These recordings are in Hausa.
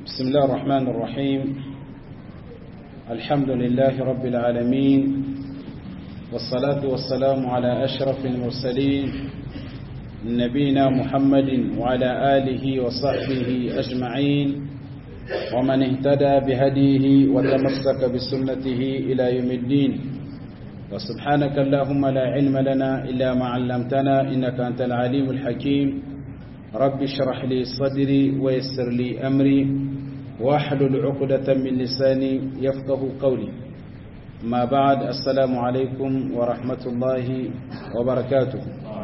بسم الله الرحمن الرحيم الحمد لله رب العالمين والصلاة والسلام على أشرف المرسلين نبينا محمد وعلى آله وصحبه أجمعين ومن اهتدى بهديه وتمسك بسنته إلى يوم الدين وسبحانك اللهم لا علم لنا إلا ما علمتنا إنك أنت العليم الحكيم رب اشرح لي صدري ويسر لي أمري واحلل عقدة من لساني يفقه قولي ما بعد السلام عليكم ورحمة الله وبركاته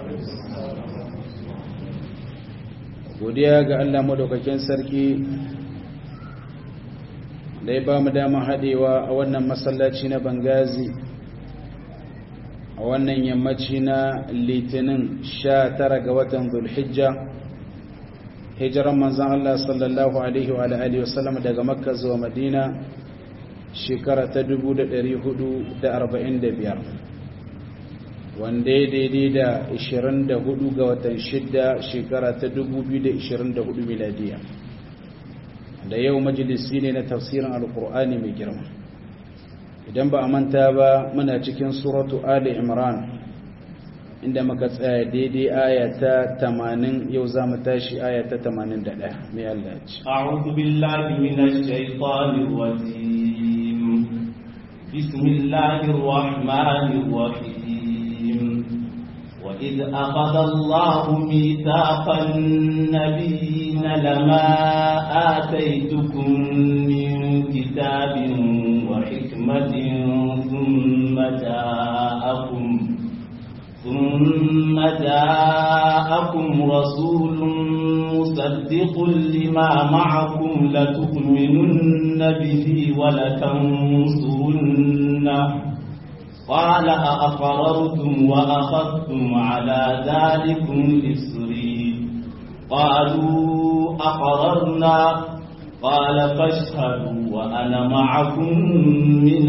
godiya ga Allah madaukakin sarki da ya ba mu dama haɗewa a wannan masallaci na bangazi a wannan yammaci na litinin sha tara ga watan zulhijja hijiran manzan Allah sallallahu alaihi wa alihi wasallam daga makka zuwa madina shekara ta 445 wanda ya daidai da 24 ga watan shidda shekara ta 2024 miladiya da yau majalisi ne na tafsirin alkur'ani mai girma idan ba a manta ba muna cikin suratu ali imran inda muka tsaya daidai aya ta 80 yau za mu tashi aya ta 81 mai Allah ce a'udhu billahi minash shaitanir rajim bismillahir rahmanir rahim وإذ أخذ الله ميثاق النبيين لما آتيتكم من كتاب وحكمة ثم جاءكم ثم جاءكم رسول مصدق لما معكم لتؤمنن به ولتنصرنه قال أأقررتم وأخذتم على ذلكم إسري قالوا أقررنا قال فاشهدوا وأنا معكم من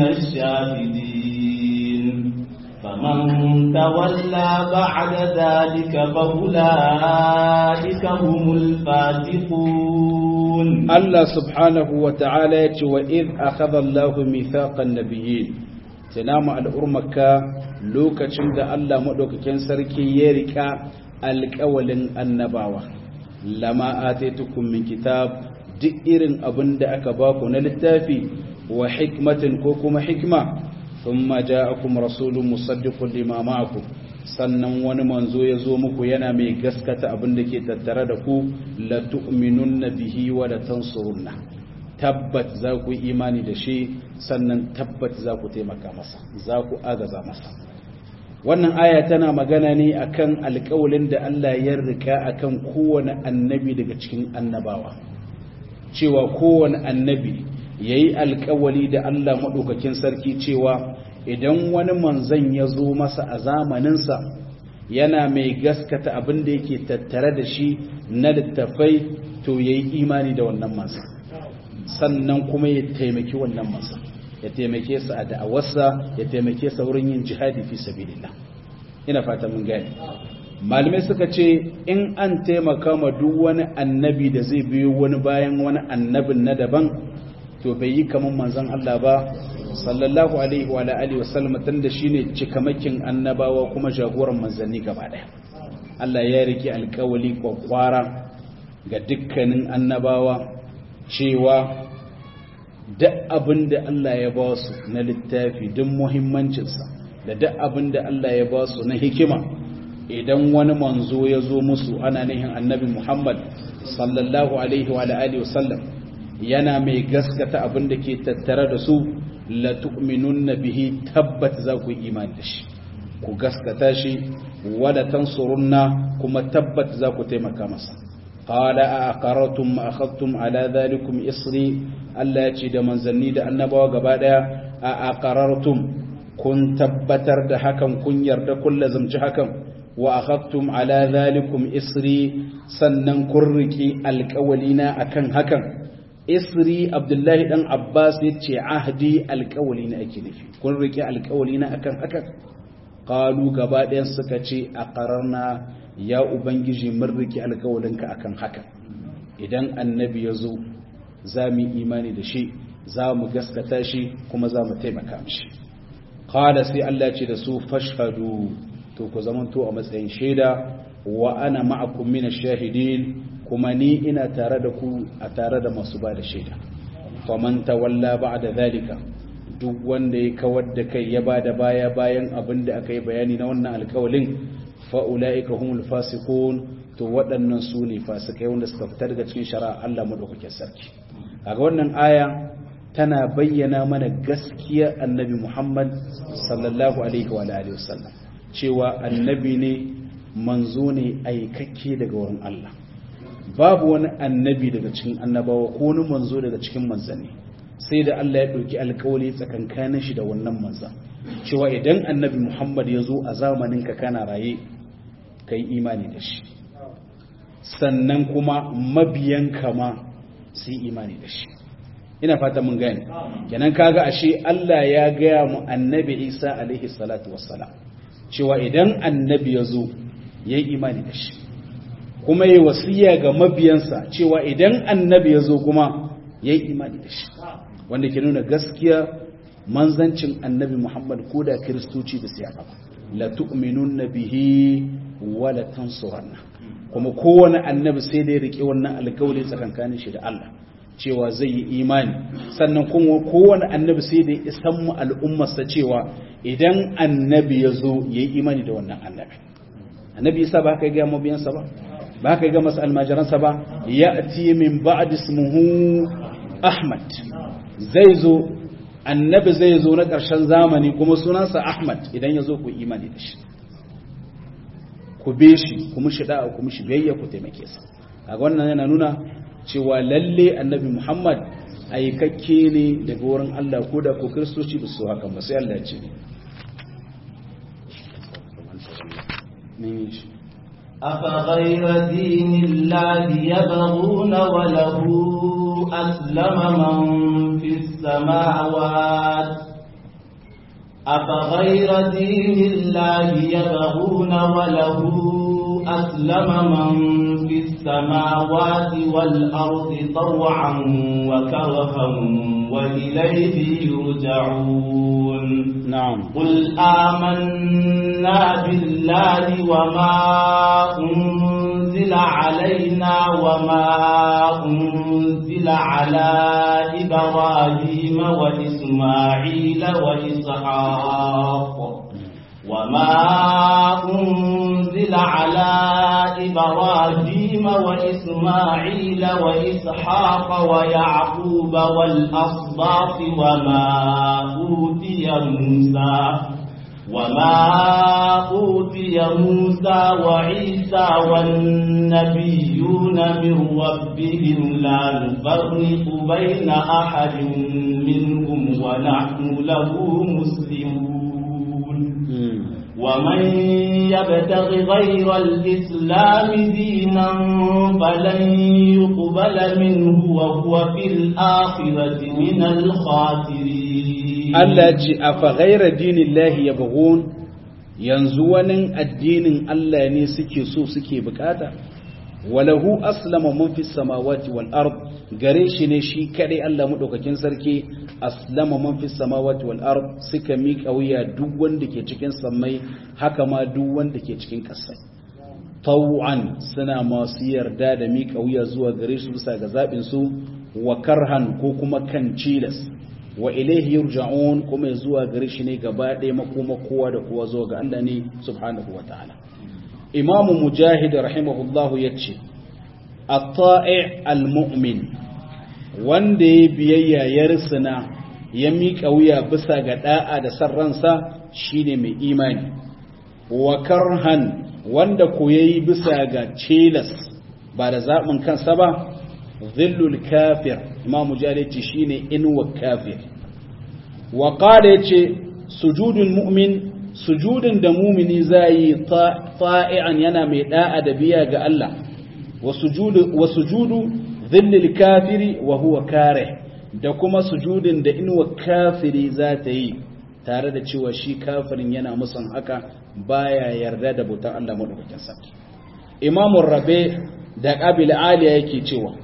الشاهدين فمن تولى بعد ذلك فأولئك هم الفاتقون الله سبحانه وتعالى وإذ أخذ الله ميثاق النبيين tunama al'urmaka lokacin da Allah maɗaukakin sarki ya riƙa alƙawalin annabawa lama ataitukum min kitab duk irin abin da aka baku na littafi wa hikmatin ko kuma hikma thumma ja'akum rasulun musaddiqun lima ma'akum sannan wani manzo ya zo muku yana mai gaskata abin da ke tattare da ku la tu'minunna bihi wa la tansurunna tabbat za ku yi imani da shi sannan tabbat za ku taimaka masa za ku agaza masa wannan aya tana magana ne akan alƙawalin da Allah ya rika akan kowane annabi daga cikin annabawa cewa kowane annabi yayi alƙawali da Allah madaukakin sarki cewa idan wani manzon ya zo masa a zamaninsa yana mai gaskata abin da yake tattare da shi na littafai to yayi imani da wannan manzon sannan kuma ya taimaki wannan masa ya taimake sa a da'awarsa ya taimake sa wurin yin jihadi fi sabilillah ina fata mun gani malamai suka ce in an taimaka ma duk wani annabi da zai biyo wani bayan wani annabin na daban to bai yi kaman manzon Allah ba sallallahu alaihi wa alihi wasallam tunda shine cikamakin annabawa kuma jagoran manzanni gaba daya Allah ya rike alƙawali kwakwara ga dukkanin annabawa cewa duk abin da Allah ya ba su na littafi duk muhimmancinsa da duk abin da Allah ya ba su na hikima idan wani manzo ya zo musu ana nihin annabi Muhammad sallallahu alaihi wa alihi wasallam yana mai gaskata abin da ke tattare da su la tu'minunna bihi tabbat za ku yi imani da shi ku gaskata shi wala tansurunna kuma tabbat za ku taimaka masa قال أأقررتم ما أخذتم على ذلكم إصري ألا يجد منزلني دا النبوة قبادا أأقررتم كن تبتر دا حكم كن يرد كل زمج حكم وأخذتم على ذلكم إصري سنن كركي الكولين أكن حكم إصري عبد الله بن عباس يتشي عهدي الكولين أكنفي كركي الكولين أكن حكم qalu gaba ɗayan suka ce a ƙararna ya ubangiji mun riki alkawalinka akan haka idan annabi ya zo za mu yi imani da shi za mu gaskata shi kuma za mu taimaka mishi qala sai Allah ce da su fashhadu to ku zamanto a matsayin shaida wa ana ma'akum min ash-shahidin kuma ni ina tare da ku a tare da masu ba da shaida faman tawalla ba'da zalika duk wanda ya kawar da kai ya bada baya bayan abin da aka yi bayani na wannan alkawalin fa ulaika humul fasiqun to waɗannan su ne fasikai wanda suka fitar daga cikin shari'a Allah madaukakin sarki kaga wannan aya tana bayyana mana gaskiya annabi Muhammad sallallahu alaihi wa alihi wasallam cewa annabi ne manzo ne aikakke daga wurin Allah babu wani annabi daga cikin annabawa ko wani manzo daga cikin manzanni sai da Allah ya ɗauki alkawali tsakankanin shi da wannan manzan cewa idan annabi Muhammad ya zo a zamanin ka kana raye ka yi imani da shi sannan kuma mabiyan kama su yi imani da shi ina fata mun gani kenan kaga ashe Allah ya gaya mu annabi Isa alaihi salatu wassalam cewa idan annabi ya zo ya yi imani da shi kuma yi wasiya ga mabiyansa cewa idan annabi ya zo kuma ya yi imani da shi wanda ke nuna gaskiya manzancin annabi muhammad ko da kiristoci da siyaka la tu'minun bihi wa la tansuranna kuma kowane annabi sai da ya rike wannan alkawari tsakankanin shi da Allah cewa zai yi imani sannan kuma kowane annabi sai da ya isan mu al'ummarsa cewa idan annabi ya zo ya yi imani da wannan annabi annabi isa ba ka ga mabiyansa ba ba ka ga masu almajiransa ba ya ti min ba'd ismuhu ahmad zai zo annabi zai zo na ƙarshen zamani kuma sunansa ahmad idan ya zo ku imani da shi ku be shi kuma shi da'a kuma shi biyayya ku taimake sa kaga wannan yana nuna cewa lalle annabi muhammad aikakke ne daga wurin Allah ko da ko kristoci ba su haka ba sai Allah ya ce أفغير دين الله يبغون وله أسلم من في السماوات أفغير دين الله يبغون وله أسلم من في السماوات والأرض طوعا وكرها وإليه يرجعون نعم قل آمنا بالله وما أنزل علينا وما أنزل على إبراهيم وإسماعيل وإسحاق وما أنزل على إبراهيم وإسماعيل وإسحاق ويعقوب والأصباط وما أوتي موسى وما أوتي موسى وعيسى والنبيون من ربهم لا نفرق بين أحد منهم ونحن له مسلمون ومن يبتغ غير الإسلام دينا فلن يقبل منه وهو في الآخرة من الخاسرين Allah ce a faghaira dinin lahi ya bugun yanzu wani addinin Allah ne suke so suke bukata walahu aslama man fi samawati wal ard gare shi ne shi kadai Allah madaukakin sarki aslama man fi samawati wal ard suka miƙa wuya duk wanda ke cikin sammai haka ma duk wanda ke cikin ƙasai taw'an suna masu yarda da miƙa wuya zuwa gare su bisa ga zaɓin su wa karhan ko kuma kan cilas wa ilaihi yurja'un kuma zuwa gare shi ne gaba ɗaya makoma kowa da kowa zuwa ga Allah ne subhanahu wa ta'ala imamu mujahid rahimahullahu yace at-ta'i' al-mu'min wanda ya biyayya ya risina ya miƙa wuya bisa ga da'a da san ransa shine mai imani wa karhan wanda ko yayi bisa ga cilas ba da zaɓin kansa ba zillul kafir imamu jari ce shine inuwa kafir wa qala yace sujudul mu'min sujudin da mumini zai ta'i'an yana mai da'a da biya ga Allah wa sujudu wa sujudu dhillil kafiri wa huwa kare da kuma sujudin da inuwa kafiri za ta yi tare da cewa shi kafirin yana musan haka baya yarda da bautar Allah madaukakin sarki imamu rabe da qabil aliya yake cewa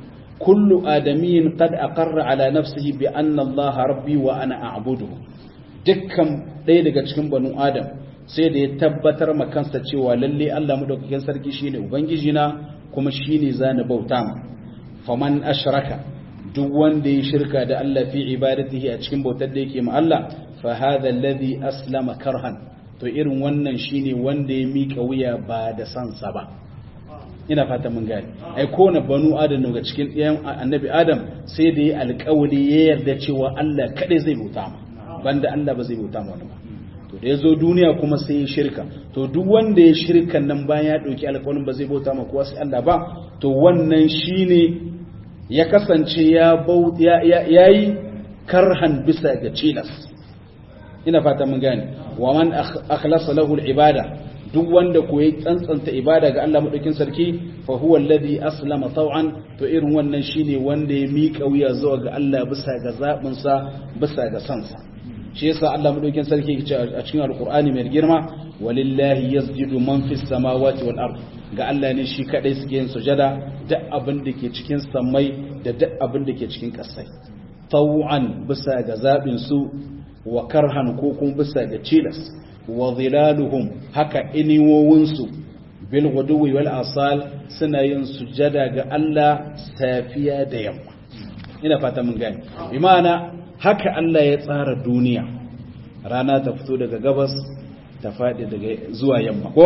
kullu adamiyin qad aqarra ala nafsihi bi anna Allah rabbi wa ana a'buduhu dukkan ɗaya daga cikin banu adam sai da ya tabbatar ma kansa cewa lalle Allah madaukakin sarki shine ubangiji na kuma shine zani bauta ma faman ashraka duk wanda ya shirka da Allah fi ibadatihi a cikin bautar da yake ma Allah fa hadha alladhi aslama karhan to irin wannan shine wanda ya mika wuya ba da sansa ba ina fata mun gane ai ko na banu adam daga cikin ɗayan annabi adam sai da ya alƙawari ya yarda cewa Allah kadai zai bauta ma banda Allah ba zai bauta ma wani ba to da ya zo duniya kuma sai ya shirka to duk wanda ya shirka nan bayan ya ɗauki alƙawarin ba zai bauta ma kowa sai Allah ba to wannan shine ya kasance ya ya yi karhan bisa ga cilas ina fata mun gane wa man akhlasa lahu al-ibada duk wanda ko ya tsantsanta ibada ga Allah madaukin sarki fa huwa alladhi aslama taw'an to irin wannan shine wanda ya mika wuya zuwa ga Allah bisa ga zabin sa bisa ga sansa shi yasa Allah madaukin sarki yake a cikin alqur'ani mai girma walillahi yasjudu man fis samawati wal ard ga Allah ne shi kadai suke yin sujada duk abin da ke cikin samai da duk abin da ke cikin kasai taw'an bisa ga zabin su wa karhan ko kuma bisa ga cilas wa zilaluhum haka iniwowinsu bil guduwi wal asal suna yin sujada ga Allah safiya da yamma ina fata mun gane bi ma'ana haka Allah ya tsara duniya rana ta fito daga gabas ta faɗi daga zuwa yamma ko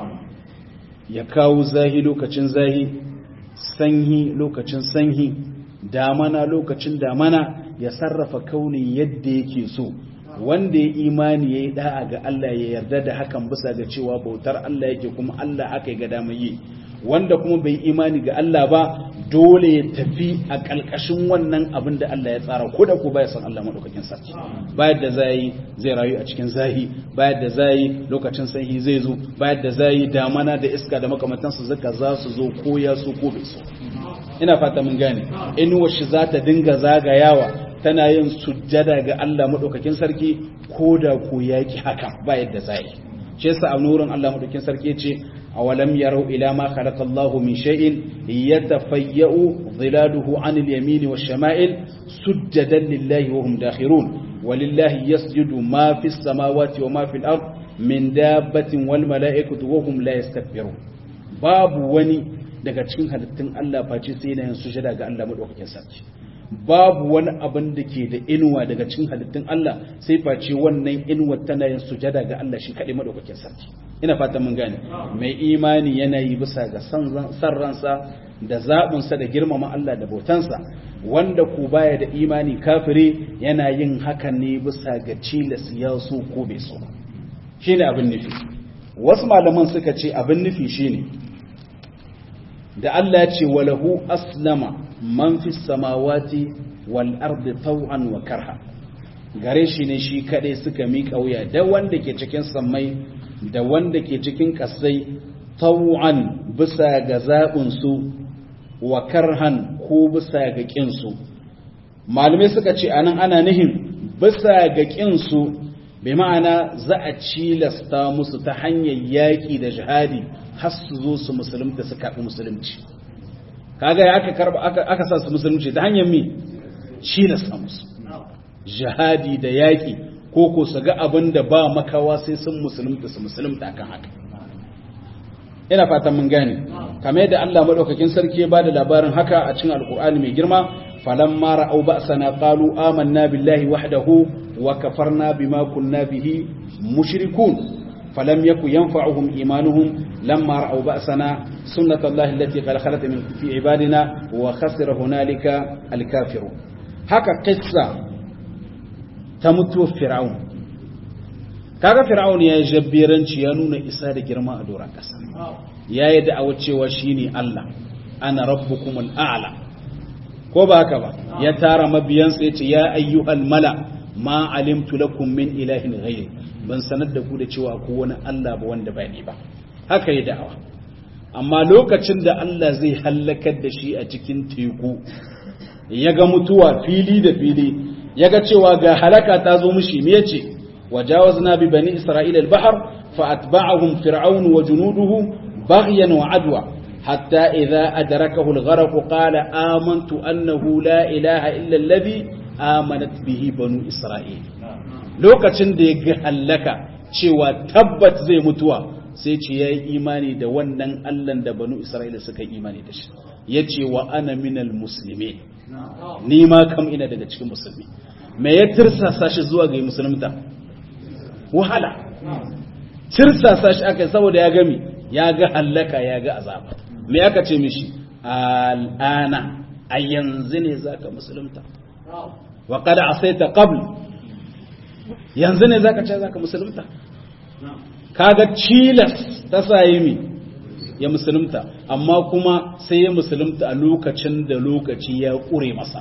ya kawo zahi lokacin zahi sanyi lokacin sanyi damana lokacin damana ya sarrafa kaunin yadda yake so wanda ya imani ya yi da'a ga Allah ya yarda da hakan bisa ga cewa bautar Allah yake kuma Allah haka ya ga damar yi wanda kuma bai imani ga Allah ba dole ya tafi a ƙalƙashin wannan abin da Allah ya tsara ko da ko baya san Allah madaukakin sarki bayan da zai zai rayu a cikin zahi bayan da zai lokacin sanyi zai zo bayan da zai damana da iska da makamantansu zaka za su zo ko ya so ko bai so ina fata mun gane inuwar shi za ta dinga zagayawa tana yin sujjada ga Allah madaukakin sarki ko da ko yaki haka ba yadda zai shi yasa a nurin Allah madaukakin sarki yace awalam yarau ila ma khalaqa Allahu min shay'in yatafayya'u dhilaluhu 'anil yamini wash-shama'il sujjadan lillahi wa hum dakhirun walillahi yasjudu ma fis samawati wa ma fil ard min dabbatin wal mala'ikatu wa hum la yastakbirun babu wani daga cikin halittun Allah face sai yana yin sujada ga Allah madaukakin sarki babu wani abin da ke da inuwa daga cikin halittun Allah sai face wannan inuwa tana yin sujada ga Allah shi kaɗai madaukakin sarki ina fata mun gane mai imani yana yi bisa ga san ransa da zaɓinsa da girmama Allah da bautansa wanda ku baya da imani kafiri yana yin hakan ne bisa ga cilas ya so ko bai so shine abin nufi wasu malaman suka ce abin nufi shine da Allah ya ce walahu aslama man fi samawati wal ardi taw'an wa karha gare shi ne shi kadai suka miƙa wuya da wanda ke cikin sammai da wanda ke cikin kasai taw'an bisa ga zaɓin su wa karhan ko bisa ga ƙin su malamai suka ce anan ana nihin bisa ga ƙin su bai ma'ana za a cilasta musu ta hanyar yaƙi da jihadi har su zo su musulunta su karɓi musulunci kaga ya aka karba aka sa su musulunci ta hanyar mi cilasta musu jihadi da yaƙi ko ko su ga abin da ba makawa sai sun musulunta su musulunta kan haka ina fatan mun gane kamar yadda Allah madaukakin sarki ya bada labarin haka a cikin alkur'ani mai girma falamma ra'aw ba'sana qalu amanna billahi wahdahu wa kafarna bima kunna bihi mushrikun فلم يكن ينفعهم إيمانهم لما رأوا بأسنا سنة الله التي قد خلت من في عبادنا وخسر هنالك الكافرون هكا قصة تمت فرعون kaga fir'aun ya yi jabbiranci ya nuna isa da girma a doron ƙasa ya yi da'awar cewa shine Allah ana rabbukumul a'la ko ba haka ba ya tara mabiyansa ya ce ya ayyuhal mala ma alimtu lakum min ilahin ghayri ban sanar da ku da cewa ko wani Allah ba wanda ba ni ba haka yi da'awa amma lokacin da Allah zai hallakar da shi a cikin teku ya ga mutuwa fili da fili ya ga cewa ga halaka ta zo mushi me yace wajawazna bi bani isra'ila al-bahr fa atba'ahum fir'aun wa junuduhu baghyan wa adwa hatta idza adrakahu al-gharq qala amantu annahu la ilaha illa alladhi amanat bihi banu isra'il lokacin da ya ga hallaka cewa tabbat zai mutuwa sai ce yayi imani da wannan Allah da banu isra'ila suka yi imani da shi yace wa ana minal muslimin ni ma kam ina daga cikin musulmi me ya tirsasa shi zuwa ga musulunta wahala tirsasa shi aka saboda ya gami ya ga hallaka ya ga azaba me aka ce mishi al'ana a yanzu ne zaka musulunta wa qad asaita qabl yanzu ne zaka ce zaka musulunta kaga cilas ta sayi mi ya musulunta amma kuma sai ya musulunta a lokacin da lokaci ya kure masa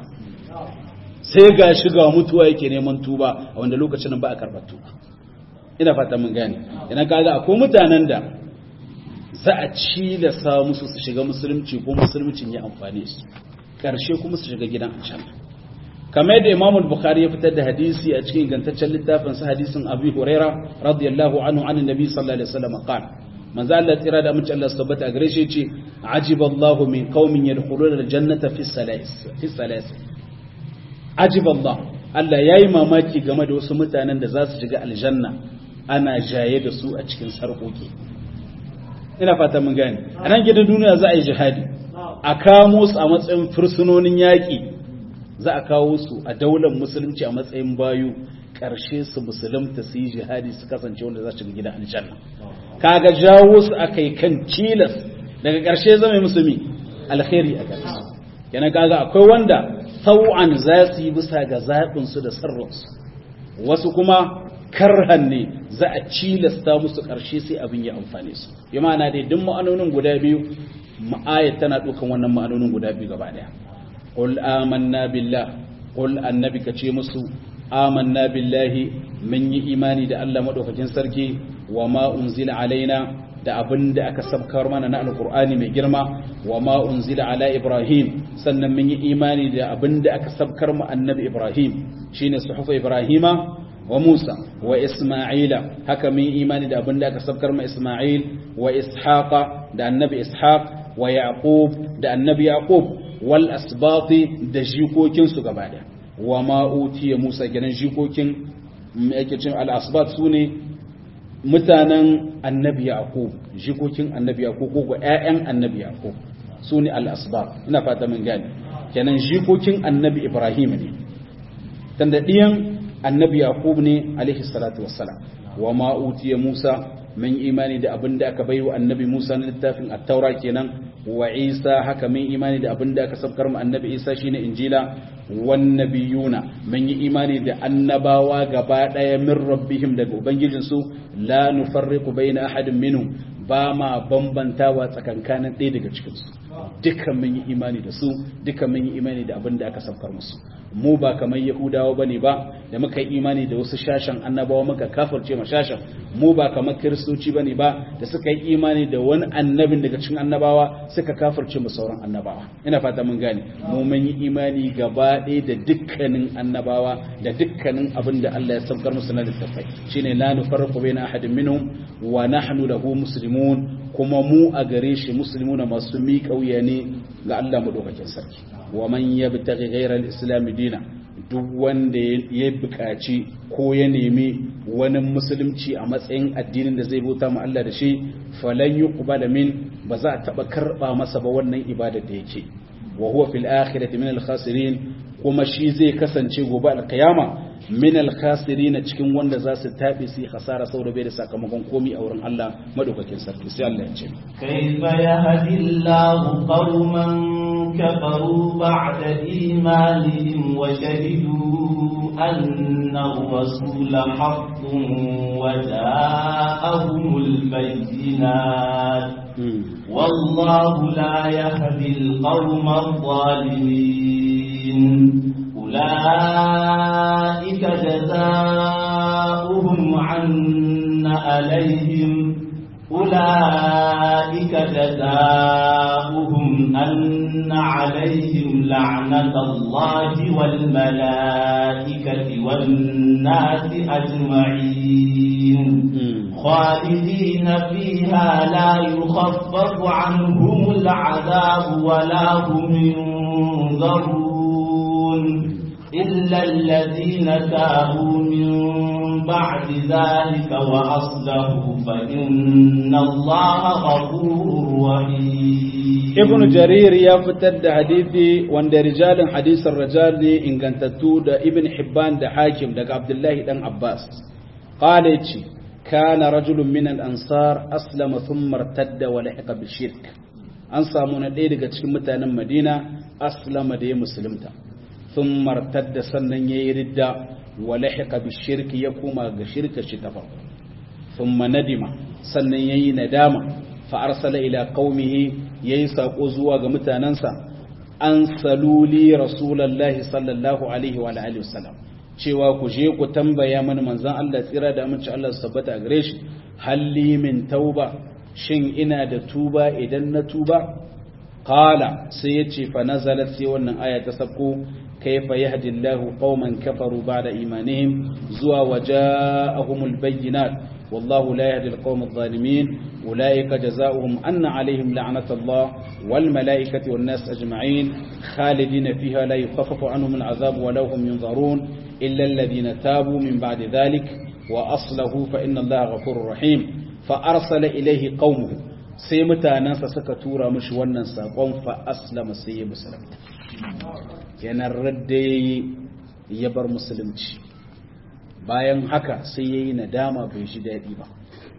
sai ga shiga mutuwa yake neman tuba a wanda lokacin ba a karɓar tuba ina fata mun gane ina kaga akwai mutanen da za a cilasa musu su shiga musulunci ko musulmicin ya amfane su karshe kuma su shiga gidan aljanna kamar yadda Imam Bukhari ya fitar da hadisi a cikin gantaccen littafin sa hadisin Abi Huraira radiyallahu anhu an Nabi sallallahu alaihi wasallam qala manzo Allah tsira da amince Allah tabbata gare shi yace ajiballahu min qaumin yadkhuluna aljannata fi salas fi salas ajiballah Allah yayi mamaki game da wasu mutanen da za su shiga aljanna ana jaye da su a cikin sarkoki ina fata mun gane a nan gidan duniya za a yi jihadi a kamo su a matsayin fursunonin yaƙi za a kawo su a daular musulunci a matsayin bayu ƙarshe su musulunta su yi jihadi su kasance wanda za su shiga gidan aljanna kaga jawo su aka yi kan cilas daga ƙarshe zama musulmi alkhairi a gare su yana kaga akwai wanda sau'an za su yi bisa ga zaɓinsu da sarrinsu wasu kuma karhan ne za a cilasta musu ƙarshe sai abin ya amfane su yi ma'ana dai duk ma'anonin guda biyu ma'ayat tana ɗaukan wannan ma'anonin guda biyu gaba ɗaya qul amanna billah qul annabi ka ce musu amanna billahi mun yi imani da Allah madaukakin sarki wa ma unzila alaina da abin da aka sabkar mana na alkur'ani mai girma wa ma unzila ala ibrahim sannan mun yi imani da abin da aka sabkar mu annabi ibrahim shine suhufa ibrahima wa musa wa isma'ila haka mun yi imani da abin da aka sabkar mu isma'il wa ishaqa da annabi ishaq wa yaqub da annabi yaqub wal asbati da jikokin su gaba da wa ma utiya musa gidan jikokin yake cin al asbat sune mutanen annabi yaqub jikokin annabi yaqub ko ga ƴaƴan annabi yaqub sune al-asbab ina fata mun gane kenan jikokin annabi ibrahim ne tanda diyan annabi yaqub ne alaihi salatu wassalam wa ma utiya musa mun imani da abin da aka baiwa annabi musa na littafin at-taura kenan wa isa haka mun imani da abin da aka sabkar mu annabi isa shine injila wan nabiyuna mun yi imani da annabawa gaba daya min rabbihim daga ubangijinsu la nufarriqu baina ahadin minhum ba ma bambantawa tsakankanin ɗaya daga cikinsu dukkan mun yi imani da su dukkan mun yi imani da abin da aka saukar musu mu ba kamar yahudawa bane ba da muka yi imani da wasu shashan annabawa muka kafirce ma shashan mu ba kamar kiristoci bane ba da suka yi imani da wani annabin daga cikin annabawa suka kafirce ma sauran annabawa ina fata mun gane mu mun yi imani gaba ɗaya da dukkanin annabawa da dukkanin abin da Allah ya saukar musu na littattafai shine la nufarriqu baina ahadin minhum wa nahnu lahu muslimun kuma mu a gare shi muslimuna masu miƙa wuya ne ga Allah madaukakin sarki wa man yabtaghi ghayra al-islam dina duk wanda ya buƙaci ko ya nemi wani musulunci a matsayin addinin da zai bauta ma Allah da shi falan yuqbala min ba za a taba karba masa ba wannan ibadar da yake wa huwa fil akhirati min al-khasirin kuma shi zai kasance gobe al-qiyama min al-khasirin cikin wanda za su tabi su khasara saboda bai da sakamakon komi a wurin Allah madaukakin sarki sai Allah ya ce kaifa yahdillahu qauman kafaru ba'da imanihim wa shahidu anna ar-rasula haqqun wa ja'ahumul bayyinat والله لا يهدي القوم الظالمين أولئك جزاؤهم عن عليهم أولئك جزاؤهم ذلكم أن عليهم لعنة الله والملائكة والناس أجمعين خالدين فيها لا يخفف عنهم العذاب ولا هم ينظرون إلا الذين تابوا من بعد ذلك وأصلحوا فإن الله غفور رحيم ibn jarir ya fitar da hadisi wanda rijalin hadisin rajal ne ingantattu da ibn hibban da hakim daga abdullahi dan abbas qala yace kana rajulun min al-ansar aslama thumma irtadda wa lahiqa bi shirk an samu na ɗaya daga cikin mutanen madina aslama da ya musulunta thumma irtadda sannan yayi ridda wa lahiqa bi shirk ya koma ga shirka shi ta farko thumma nadima sannan yayi nadama fa arsala ila qaumihi yayi sako zuwa ga mutanansa an saluli rasulullahi sallallahu alaihi wa alihi wasallam cewa ku je ku tambaya mana manzon Allah tsira da aminci Allah su tabbata a gare shi halli min tauba shin ina da tuba idan na tuba qala sai yace fa nazalat sai wannan aya ta sabko kayfa yahdillahu qauman kafaru ba'da imanihim zuwa waja'ahumul bayyinat والله لا يهدي القوم الظالمين أولئك جزاؤهم أن عليهم لعنة الله والملائكة والناس أجمعين خالدين فيها لا يخفف عنهم العذاب ولا هم ينظرون إلا الذين تابوا من بعد ذلك وأصله فإن الله غفور رحيم فأرسل إليه قومه سيمتا ناس سكتورا مش ونن ساقوم فأسلم سيب سلم ينردي يبر مسلمتي bayan haka sai ya yi nadama bai shi daɗi ba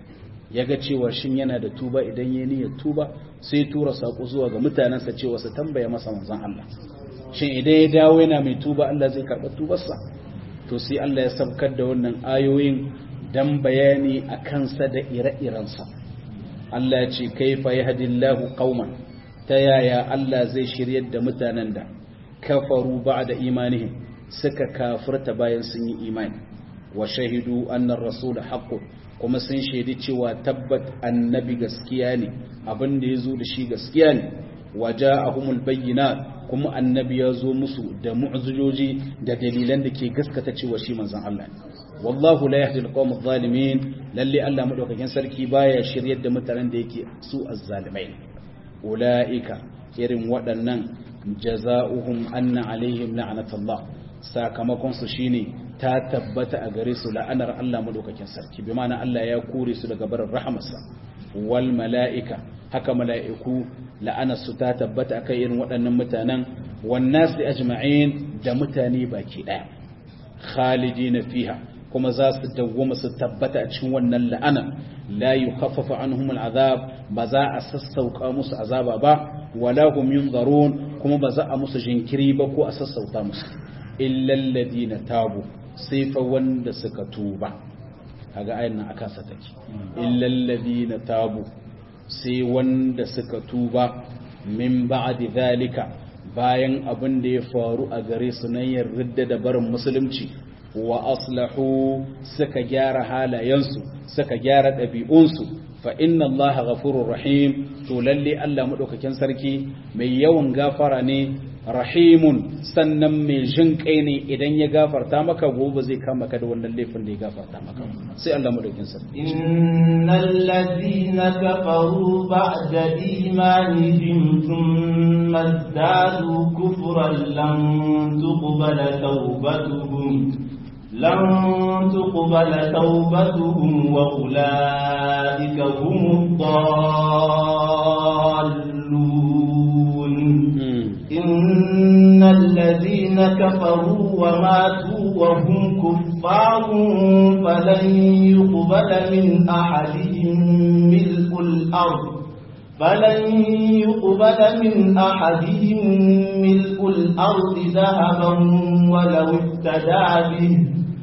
ya ga cewa shin yana da tuba idan ya niyyar tuba sai tura saƙo zuwa ga mutanensa cewa su tambaya masa manzan Allah shin idan ya dawo yana mai tuba Allah zai karɓa tubarsa to sai Allah ya sabkar da wannan ayoyin dan bayani a kansa da ire-irensa Allah ya ce kaifa yahdillahu qauman ta yaya Allah zai shiryar da mutanen da kafaru ba'da imanihim suka kafirta bayan sun yi imani wa shahidu annar rasul haqqun kuma sun shaidi cewa tabbat annabi gaskiya ne abin da yazo da shi gaskiya ne waja'ahumul bayyinat kuma annabi ya zo musu da mu'jizoji da dalilan da ke gaskata cewa shi manzon Allah ne wallahu la yahdi alqawm adh-dhalimin lalle Allah madaukakin sarki baya shiryar da mutanen da yake su azzalimai ulaika irin waɗannan jaza'uhum anna alaihim la'natullah sakamakon su shine ta tabbata a gare su la'anar Allah madaukakin sarki bi ma'ana Allah ya kore su daga barin rahamarsa wal mala'ika haka mala'iku la'anar su ta tabbata akan irin waɗannan mutanen wan nasi ajma'in da mutane baki daya khalidina fiha kuma za su dawwama su tabbata a cikin wannan la'ana la yukhaffafu anhum al'azab ba za a sassauka musu azaba ba wala hum yunzarun kuma ba za a musu jinkiri ba ko a sassauta musu illa alladhina tabu sai fa wanda suka tuba kaga ayin nan aka sa take illa alladhina tabu sai wanda suka tuba min ba'di zalika bayan abin da ya faru a gare su nan yarda da barin musulunci wa aslahu suka gyara halayensu suka gyara ɗabi'unsu fa inna allaha ghafurur rahim to lalle Allah madaukakin sarki mai yawan gafara ne rahimun sannan mai jin kai ne idan ya gafarta maka gobe zai kama ka da wannan laifin da ya gafarta maka sai Allah madaukakin sarki innal ladina kafaru ba'da imanihim thumma zadu kufran lam tuqbala tawbatuhum لن تقبل توبتهم وأولئك هم الضالون إن الذين كفروا وماتوا وهم كفار فلن يقبل من أحدهم ملء الأرض فلن يقبل من أحدهم ملء الأرض ذهبا ولو افتدى به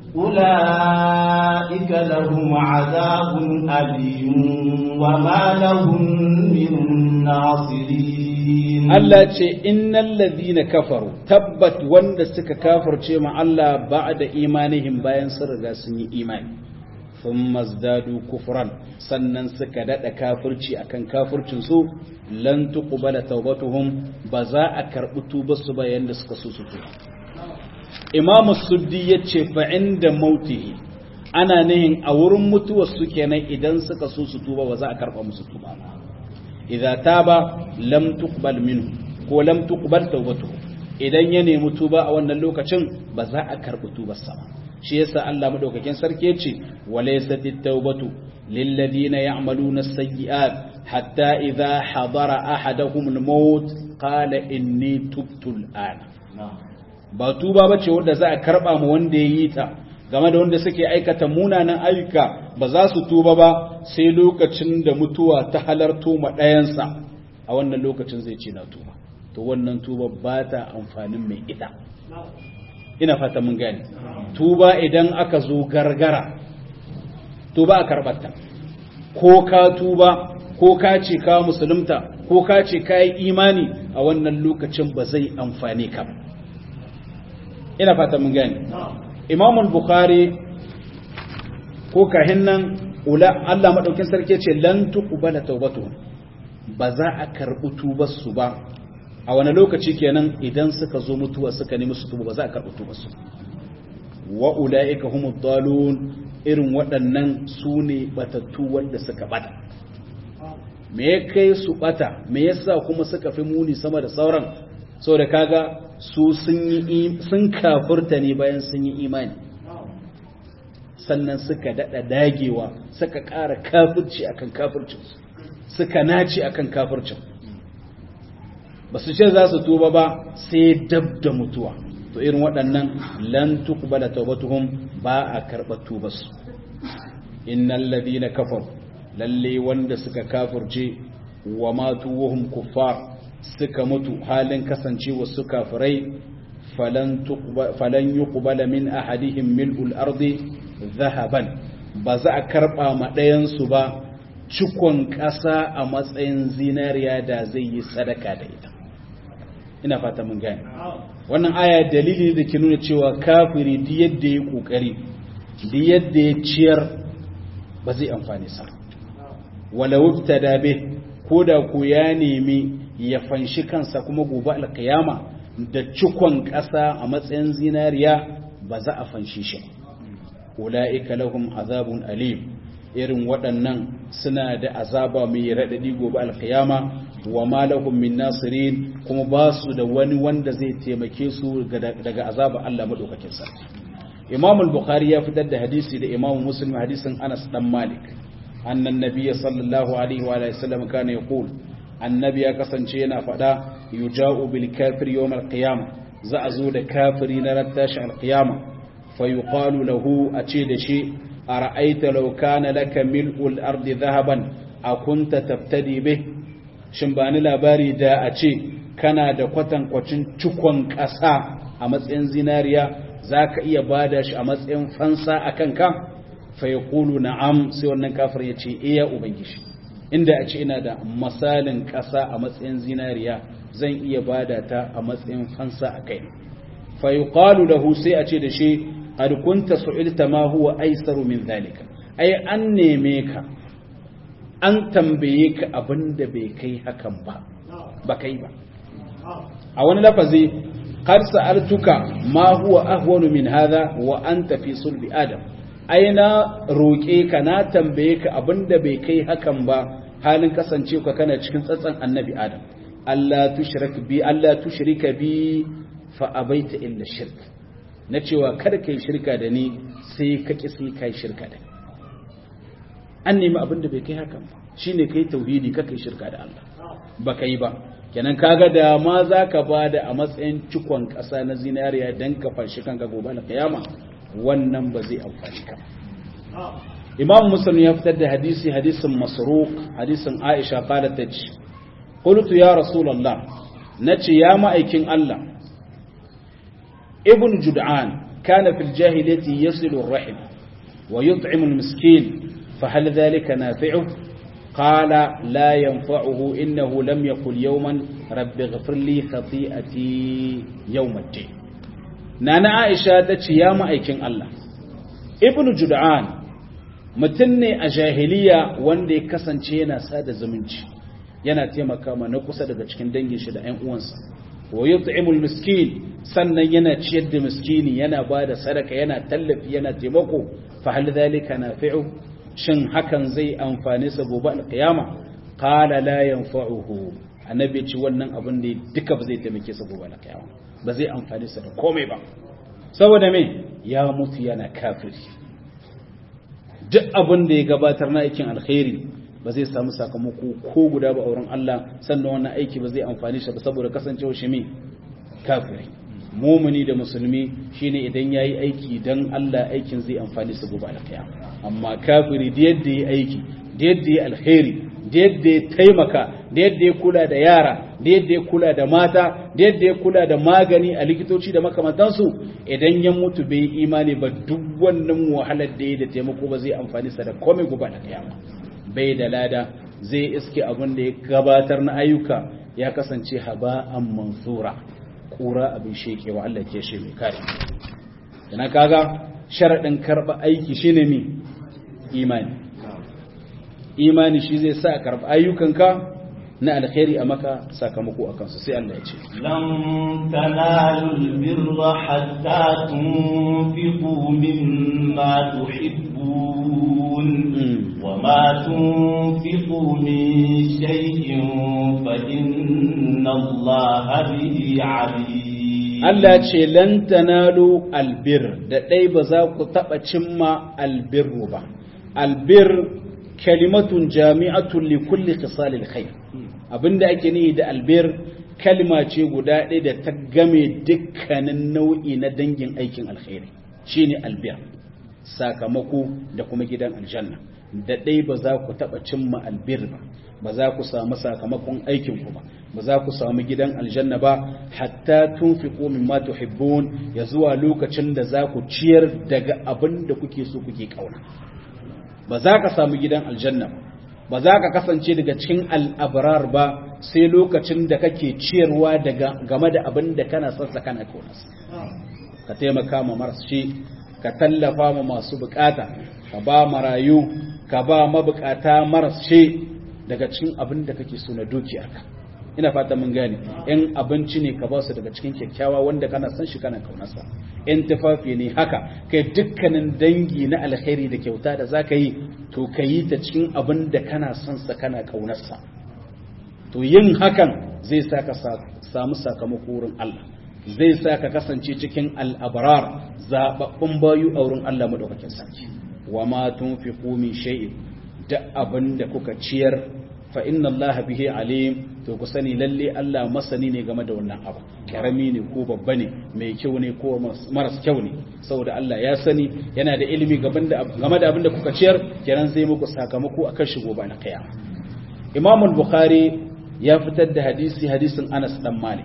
أولئك لهم عذاب أليم وما لهم من ناصرين Allah ce innal ladhina kafaru tabbat wanda suka kafirce ma Allah ba'da imanihim bayan sun riga sun yi imani thumma zdadu kufran sannan suka dada kafirci akan kafircin su lan tuqbala tawbatuhum ba za a karbi tubar su ba yanda suka so su tuba imam suddi yace fa inda mautihi ana nihin a wurin mutuwar su kenan idan suka so su tuba ba za a karba musu tuba ba idza taba lam tuqbal minhu ko lam tuqbal tawbatuhu idan ya nemi tuba a wannan lokacin ba za a karbi tubar sa ba shi yasa Allah madaukakin sarki yace walaysat at-taubatu lil ladina ya'maluna as-sayyi'at hatta idha hadara ahaduhum al-maut qala inni tubtu al-ana ba tuba bace wanda za a karba mu wanda yayi ta game da wanda suke aikata munanan ayyuka ba za su tuba ba sai lokacin da mutuwa ta halarto ma ɗayansa a wannan lokacin zai ce na tuba to wannan tuba ba ta amfanin mai ita ina fata mun gane tuba idan aka zo gargara tuba a karɓarta ko ka tuba ko ka ce ka musulunta ko ka ce ka yi imani a wannan lokacin ba zai amfane ka ina fata mun gane imamul bukhari ko kahin nan Allah maɗaukin sarki ce lan tuqbala tawbatu ba za a karɓi tubar su ba a wani lokaci kenan idan suka zo mutuwa suka nemi su tuba ba za a karɓi tubar su wa ulaika humud dalun irin waɗannan su ne batattu wanda suka bata me ya kai su bata me yasa kuma suka fi muni sama da sauran saboda kaga su sun yi sun kafurta ne bayan sun yi imani sannan suka dada dagewa suka ƙara kafirci akan kafircin suka naci akan kafircin ba su ce za su tuba ba sai dab da mutuwa to irin waɗannan lan tuqbala tawbatuhum ba a karɓa tubarsu innal ladina kafaru lalle wanda suka kafirce wa matu wahum kuffar suka mutu halin kasancewa su kafirai falan yuqbala min ahadihim mil'ul ardi zahaban ba za a karba ma ɗayansu ba cikon ƙasa a matsayin zinariya da zai yi sadaka da ita ina fata mun gane wannan aya dalili da ke nuna cewa kafiri duk yadda ya kokari duk yadda ya ciyar ba zai amfani sa walau da be ko da ku ya nemi ya fanshi kansa kuma gobe alkiyama da cikon ƙasa a matsayin zinariya ba za a fanshi shi ula'ika lahum azabun alim irin waɗannan suna da azaba mai raɗaɗi gobe alkiyama wa ma lahum min nasirin kuma ba su da wani wanda zai taimake su daga azaba Allah madaukakin sa Imam al-Bukhari ya fitar da hadisi da Imam Muslim hadisin Anas dan Malik annan nabiyyi sallallahu alaihi wa alihi wasallam kana yaqul annabi ya kasance yana faɗa yuja'u bil kafir yawm al-qiyamah za a zo da kafiri na rattashi al-qiyama fa yuqalu lahu a ce da shi ara'aita law kana laka mil'ul ardi dhahaban akunta tabtadi bih shin ba ni labari da a ce kana da kwatankwacin cikon ƙasa a matsayin zinariya za ka iya ba da shi a matsayin fansa a kanka fai kulu na'am sai wannan kafir ya ce iya ubangiji inda a ce ina da misalin ƙasa a matsayin zinariya zan iya ba da ta a matsayin fansa a kai fai kalu lahu sai a ce da shi qad kunta su'ilta ma huwa aisaru min zalika ai an neme ka an tambaye ka abin da bai kai hakan ba ba kai ba a wani lafazi qad sa'altuka ma huwa ahwanu min hadha wa anta fi sulbi adam ai na roke ka na tambaye ka abin da bai kai hakan ba halin kasance ka kana cikin tsatsan annabi adam Allah tushrik bi Allah tushrika bi fa abaita illa shirk na cewa kada kai shirka da ni sai ka ki sai kai shirka da ni an nemi abin da bai kai hakan ba shine kai tauhidi ka kai shirka da Allah ba kai ba kenan kaga da ma zaka bada a matsayin cikon ƙasa na zinariya dan ka fashi kanka gobe na kiyama wannan ba zai amfani ka Imam Muslim ya fitar da hadisi hadisin Masruq hadisin Aisha qalat taji qultu ya rasulullah nace ya ma'aikin Allah ibn Jud'an kana fil jahiliyyati yasilu ar-rahim wa yut'imu al-miskin فهل ذلك نافعه قال لا ينفعه إنه لم يقل يوما رب اغفر لي خطيئتي يوم الدين نانا عائشة تتي يا مأيكين الله ابن جدعان mutum ne a jahiliya wanda ya kasance yana sada zumunci yana taimaka ma na kusa daga cikin dangin shi da 'yan uwansa wa yut'imul miskin sannan yana ciyar da miskini yana ba da sadaka yana tallafi yana taimako fa hal dhalika nafi'u shin hakan zai amfane sa gobe alqiyama qala la yanfa'uhu annabi ce wannan abin da duka ba zai taimake sa gobe alqiyama ba zai amfane sa da komai ba saboda me ya mutu yana kafiri duk abin da ya gabatar na aikin alkhairi ba zai samu sakamako ko guda ba auren Allah sannan wannan aiki ba zai amfani shi ba saboda kasancewa shi me kafiri mumuni da musulmi shine idan yayi aiki dan Allah aikin zai amfani su gobe alkiyama amma kafiri da yadda yayi aiki da yadda yayi alkhairi da yadda ya taimaka da yadda ya kula da yara da yadda ya kula da mata da yadda ya kula da magani a likitoci da makamantansu idan ya mutu bai imani ba duk wannan wahalar da ya da taimako ba zai amfani sa da komai gobe alkiyama bai da lada zai iske abin da ya gabatar na ayyuka ya kasance haba'an mansura kura abin shekewa Allah ke shi mai kare yana kaga sharaɗin karɓa aiki shine mi imani imani shi zai sa karɓa ayyukanka na alkhairi a maka sakamako a kansu sai Allah ya ce lan tanalul birra hatta tunfiqu mimma tuhibbun wa ma tunfiqu min shay'in fa inna Allaha bihi alim Allah ce lan tanalu albir da dai ba za ku taba cimma albirru ba albir kalimatun jami'atun li kulli khisalil khair abinda ake nihi da albir kalma ce guda ɗaya da ta game dukkanin nau'i na dangin aikin alkhairi shine albir sakamako da kuma gidan aljanna da ɗai ba za ku taɓa cimma albir ba ba za ku samu sakamakon aikin ku ba ba za ku samu gidan aljanna ba hatta tunfiqu mimma tuhibbun ya zuwa lokacin da za ku ciyar daga abin da kuke so kuke kauna ba za ka samu gidan aljanna ba za ka kasance daga cikin al'abrar ba sai lokacin da kake ciyarwa daga game da abin da kana son sa kana kaunarsa ka taimaka ma marashi ka tallafa ma masu bukata ka ba marayu ka ba mabukata marashi daga cikin abin da kake so na dukiyarka ina fata mun gane in abinci ne ka ba su daga cikin kyakkyawa wanda kana son shi kana kaunarsa in tufafi ne haka kai dukkanin dangi na alkhairi da kyauta da zaka yi to ka yi ta cikin abin da kana son sa kana kaunarsa to yin hakan zai sa ka samu sakamako wurin Allah zai sa ka kasance cikin al'abrar zababbun bayu a wurin Allah madaukakin sarki wa ma tunfiqu min shay'in da abin da kuka ciyar fa inna Allah bihi alim to ku sani lalle Allah masani ne game da wannan abu karami ne ko babba ne mai kyau ne ko maras kyau ne saboda Allah ya sani yana da ilimi game da abin da kuka ciyar kenan zai muku sakamako akan shi gobe na kiyama Imam al-Bukhari ya fitar da hadisi hadisin Anas dan Malik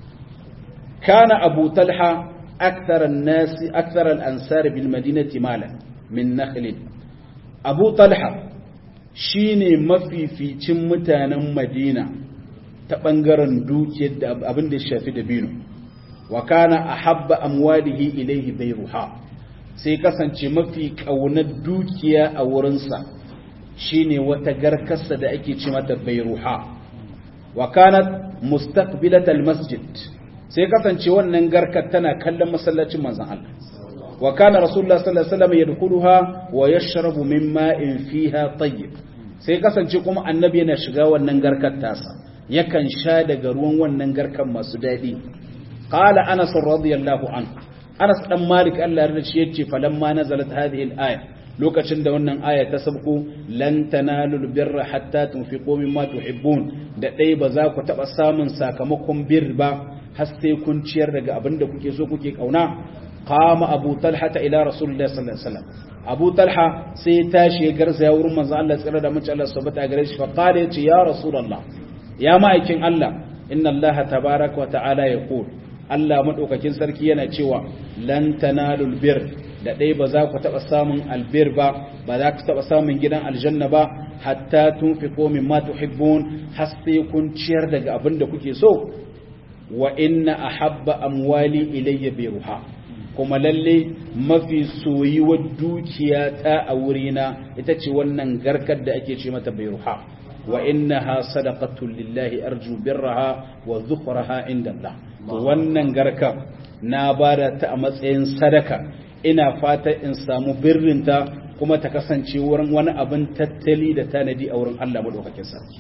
kana Abu Talha akthar an-nas akthar al-ansar bil madinati malan min nakhl Abu Talha shi ne mafificin mutanen madina ta ɓangaren dukiyar da abin da shafi da binu wa kana a habba amwalihi ilaihi bai ruha sai kasance mafi ƙaunar dukiya a wurinsa shi ne wata garkarsa da ake ce mata bai ruha wa kana mustaqbilatal masjid sai kasance wannan garkar tana kallon masallacin manzon Allah wa kana rasulullah sallallahu alaihi wasallam yadkhuluha wa yashrabu min ma'in fiha tayyib sai kasance kuma annabi yana shiga wannan garkar tasa yakan sha daga ruwan wannan garkar masu dadi qala anas radiyallahu anhu anas dan malik Allah ya shi yace falamma nazalat hadhihi al-aya lokacin da wannan aya ta sabko lan tanalu birra hatta tunfiqu mimma tuhibbun da dai ba za ku taba samun sakamakon bir ba har sai kun ciyar daga abin da kuke so kuke kauna qama abu talha ila rasulullah sallallahu alaihi wasallam abu talha sai ya tashi ya garza ya wurin manzo Allah tsira da mace Allah subhanahu gare shi fa qala yace ya rasulullah ya ma'aikin Allah inna Allah tabaaraka wa ta'ala yaqul Allah madaukakin sarki yana cewa lan tanalul bir da dai ba za ku taba samun albir ba ba za ku taba samun gidan aljanna ba hatta tunfiqu mimma tuhibbun har sai kun ciyar daga abin da kuke so wa inna ahabba amwali ilayya biruha kuma lalle mafi soyuwar dukiya ta a wurina ita ce wannan garkar da ake ce mata bayruha wa innaha sadaqatun lillahi arju birraha wa dhukraha inda Allah to wannan garka na bada ta a matsayin sadaka ina fata in samu birrinta kuma ta kasance wurin wani abin tattali da tanadi a wurin Allah madaukakin sarki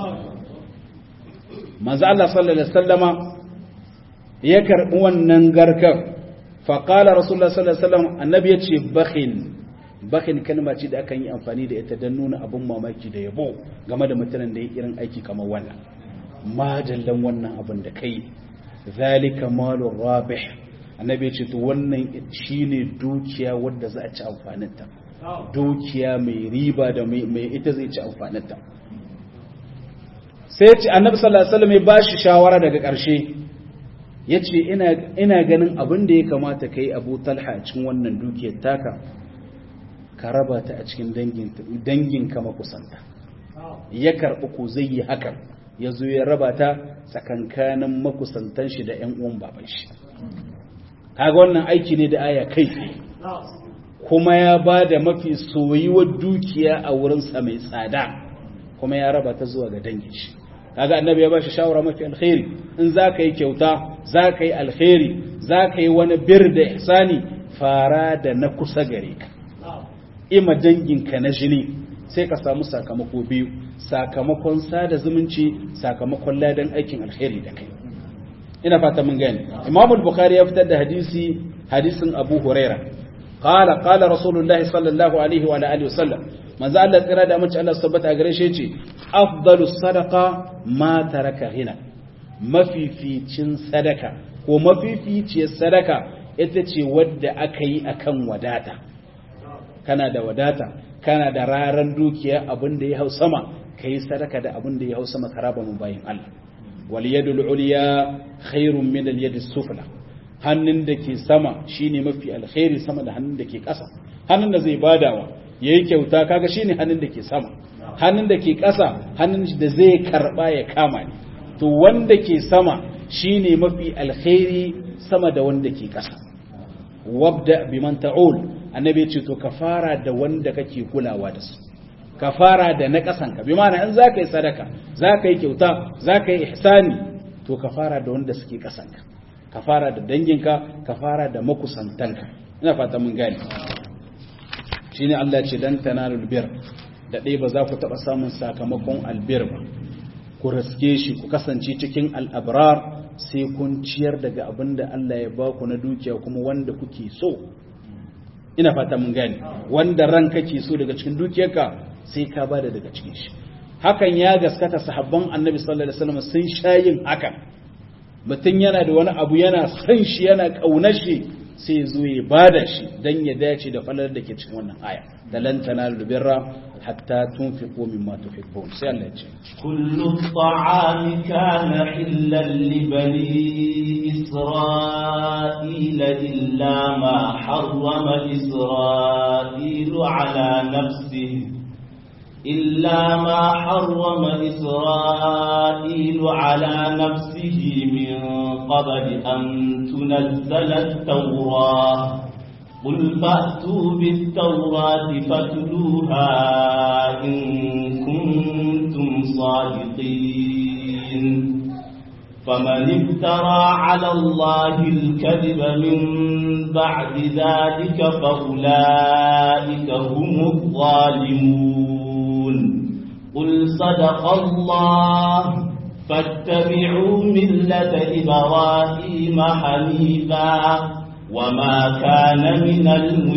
manzo Allah sallallahu alaihi wasallama ya karbi wannan garkar fa qala rasulullah sallallahu alaihi wasallam annabi ya ce bakhin bakhin kalma ce da akan yi amfani da ita don nuna abin mamaki da yabo game da mutanen da ya irin aiki kamar wannan majallan wannan abin da kai zalika malur rabih annabi ce to wannan shine dukiya wadda za a ci amfaninta dukiya mai riba da mai ita zai ci amfaninta sai ce annabi sallallahu alaihi wasallam ya bashi shawara daga ƙarshe yace ina ina ganin abin da ya kamata kai Abu Talha a cikin wannan dukiyar taka ka raba ta a cikin dangin dangin ka makusanta ya karɓi ko zai yi hakan ya zo ya raba ta tsakankanin makusantan shi da 'yan uwan baban shi kaga wannan aiki ne da aya kai kuma ya ba da mafi soyuwar dukiya a wurinsa mai tsada kuma ya raba ta zuwa ga dangin shi kaga annabi ya ba shi shawara mafi alkhairi in za ka yi kyauta za ka yi alkhairi za ka yi wani bir da ihsani fara da na kusa gare ka ima danginka na jini sai ka samu sakamako biyu sakamakon sada zumunci sakamakon ladan aikin alkhairi da kai ina fata mun gani imam al-bukhari ya fitar da hadisi hadisin abu huraira qala qala rasulullah sallallahu alaihi wa alihi wasallam manzo Allah tsira da mace Allah tabbata gare shi yace afdalus sadaqa ma taraka ghina mafificin sadaka ko mafificiyar sadaka ita ce wadda aka yi akan wadata kana da wadata kana da raran dukiya abin da ya hau sama ka yi sadaka da abin da ya hau sama karaba mu bayin Allah wal yadul ulya khairun min al yadis sufla hannun da ke sama shine mafi alkhairi sama da hannun da ke ƙasa hannun da zai badawa yayi kyauta kaga shine hannun da ke sama hannun da ke ƙasa hannun da zai karba ya kama ne to wanda ke sama shine mafi alkhairi sama da wanda ke ƙasa wabda biman ta'ul annabi ya ce to ka fara da wanda kake kulawa da su ka fara da na ƙasanka bi ma'ana in za ka yi sadaka za ka yi kyauta za ka yi ihsani to ka fara da wanda suke ƙasanka ka fara da danginka ka fara da makusantanka ina fata mun gane shine Allah ce dan tanalul bir da dai ba za ku taɓa samun sakamakon albir ba ku raske shi ku kasance cikin al'abrar sai kun ciyar daga abin da Allah ya ba ku na dukiya kuma wanda kuke so ina fata mun gane wanda ran kake so daga cikin dukiyarka sai ka bada daga cikin shi hakan ya gaskata sahabban annabi sallallahu alaihi wasallam sun sha yin hakan mutum yana da wani abu yana son shi yana kaunar shi sai zo ya bada shi dan ya dace da falar da ke cikin wannan aya da lan tanalu birra hatta tunfiqu mimma tuhibbun sai Allah ya ce kullu ta'ami kana hillan li bani isra'ila illa ma harrama isra'ilu ala nafsihi إلا ما حرم إسرائيل على نفسه من قبل أن تنزل التوراة قل فأتوا بالتوراة فاتلوها إن كنتم صادقين فمن افترى على الله الكذب من بعد ذلك فأولئك هم الظالمون قل صدق الله فاتبعوا ملة إبراهيم حنيفا وما كان من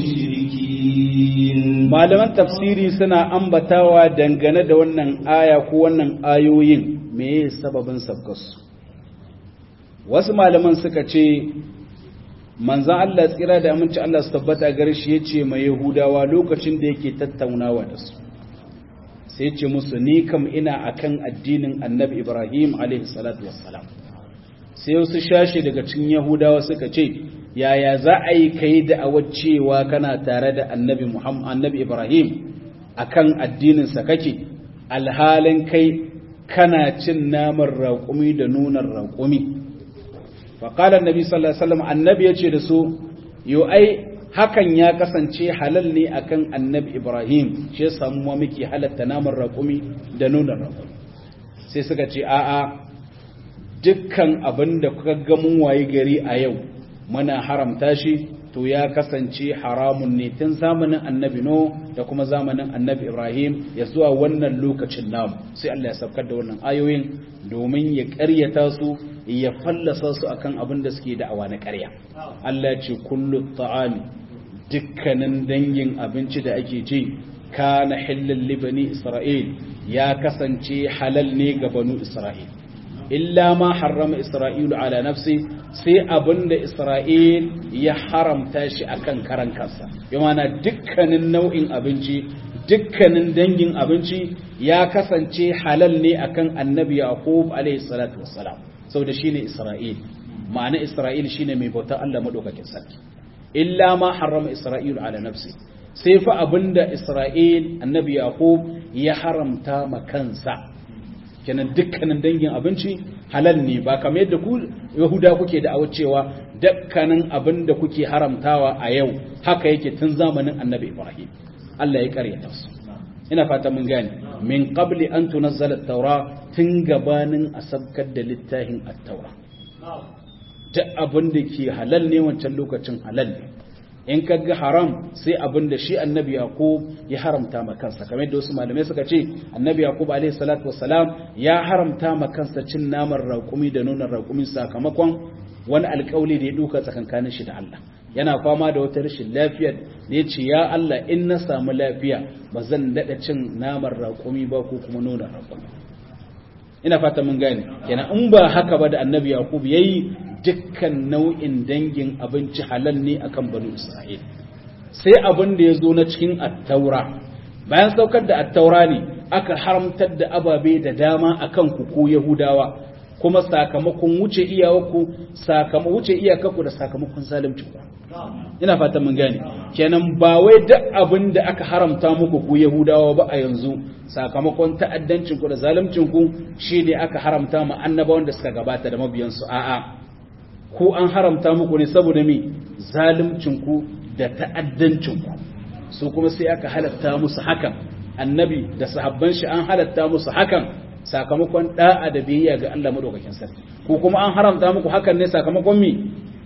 المشركين malaman tafsiri suna ambatawa dangane da wannan aya ko wannan ayoyin meye sababin sabgarsu wasu malaman suka ce manzan Allah tsira da aminci Allah su tabbata gare shi ya ce mai Yahudawa lokacin da yake tattaunawa da su sai ce musu ni kam ina akan addinin annabi Ibrahim alaihi salatu wassalam sai wasu shashi daga cikin Yahudawa suka ce yaya za a yi kai da cewa kana tare da annabi Muhammad annabi Ibrahim akan addinin sa kake alhalin kai kana cin naman raƙumi da nunar raƙumi faƙalar nabi sallallahu alaihi wasallam annabi ya ce da su yo ai hakan ya kasance halal ne akan annabi ibrahim shi ya samu ma muke halatta naman raƙumi da nunan raƙumi sai suka ce a'a dukkan abin da kuka ga mun waye gari a yau muna haramta shi to ya kasance haramun ne tun zamanin annabi no da kuma zamanin annabi ibrahim ya zuwa wannan lokacin namu sai Allah ya saukar da wannan ayoyin domin ya ƙaryata su ya fallasa su akan abin da suke da'awa na ƙarya Allah ya ce kullu ta'ami dukkanin dangin abinci da ake ci kana hillal libani isra'il ya kasance halal ne ga banu isra'il illa ma harrama isra'ilu ala nafsi sai abinda isra'il ya haramta shi akan karan kansa bi mana dukkanin nau'in abinci dukkanin dangin abinci ya kasance halal ne akan annabi yaqub alayhi salatu wassalam saboda shine isra'il ma'ana isra'il shine mai bauta Allah madaukakin sarki illa ma harrama isra'ilu ala nafsi sai fa abinda isra'il annabi yaqub ya haramta ma kansa kenan dukkanin dangin abinci halal ne ba kamar yadda ku yahuda kuke da cewa dukkanin abin da kuke haramtawa a yau haka yake tun zamanin annabi ibrahim Allah ya karyata su ina fata mun gane min qabli an tunazzala at-taura tun gabanin asabkar da littafin at-taura duk abin da ke halal ne wancan lokacin halal ne in ka ga haram sai abin da shi annabi yaqub ya haramta ma kansa kamar yadda wasu malamai suka ce annabi yaqub alaihi salatu wassalam ya haramta ma kansa cin naman raƙumi da nonon raƙumi sakamakon wani alƙawli da ya duka tsakankanin shi da Allah yana fama da wata rashin lafiya da ya ce ya Allah in na samu lafiya ba zan daɗa cin naman raƙumi ba ko kuma nonon raƙumi ina fata mun gane kenan in ba haka ba da annabi yaqub yayi dukkan nau'in dangin abinci halal ne akan banu Isra'il sai abin da ya zo na cikin attaura bayan saukar da attaura ne aka haramtar da ababe da dama akan ku ko Yahudawa kuma sakamakon wuce iyawarku sakamakon wuce iyakarku da sakamakon zalunci ku ina fatan mun gane kenan ba wai duk abin da aka haramta muku ku Yahudawa ba a yanzu sakamakon ta'addancin ku da zaluncin ku shine aka haramta ma annabawan da suka gabata da mabiyansu a'a ko an haramta muku ne saboda me zalimcinku da ta'addancinku su kuma sai aka halatta musu hakan annabi da sahabban shi an halatta musu hakan sakamakon da'a da biyayya ga Allah madaukakin sarki ko kuma an haramta muku hakan ne sakamakon me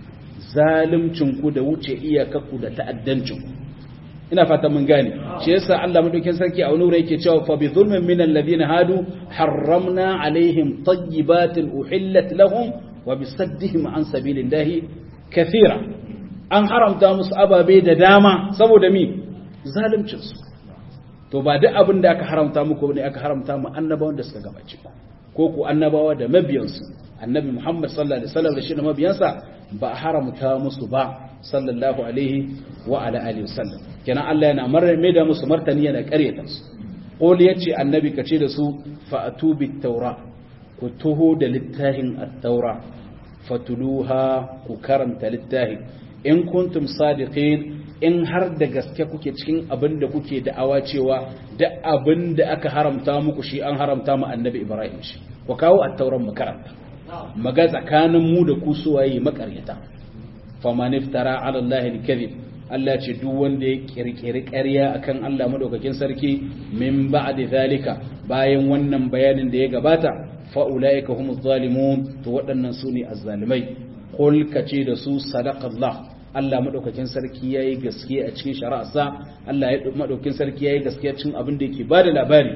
zalimcinku da wuce iyakakku da ta'addancinku ina fata mun gane shi yasa Allah madaukakin sarki a wani wuri yake cewa fa bi zulmin min alladhina hadu harramna alaihim tayyibatin uhillat lahum wa bisaddihim an sabilillahi kathira an haramta musu ababe da dama saboda mi zalimcin su to ba duk abin da aka haramta muku ne aka haramta mu annabawan da suka gabace ku ko ku annabawa da mabiyansu annabi Muhammad sallallahu alaihi wasallam da shi da mabiyansa ba a haramta musu ba sallallahu alaihi wa ala alihi wasallam kenan Allah yana marar mai da musu martani yana karyata su qul yace annabi kace da su fa'atu bit tawra ku tuho da littafin at-taura fatuluha ku karanta littafin in kuntum sadiqin in har da gaske kuke cikin abin da kuke da'awa cewa da abin da aka haramta muku shi an haramta mu annabi ibrahim shi ku kawo at-tauran mu karanta maga tsakanin mu da ku suwaye makaryata faman iftara ala allahi al-kadhib Allah ce duk wanda ya kirkiri ƙarya akan Allah madaukakin sarki min ba'di zalika bayan wannan bayanin da ya gabata fa'ula'ika humu zalimun to waɗannan su ne azzalimai ƙul ka ce da su sadaƙallah Allah maɗaukakin sarki ya yi gaske a cikin shari'arsa Allah ya maɗaukakin sarki ya yi gaske a cikin abin da yake ba da labari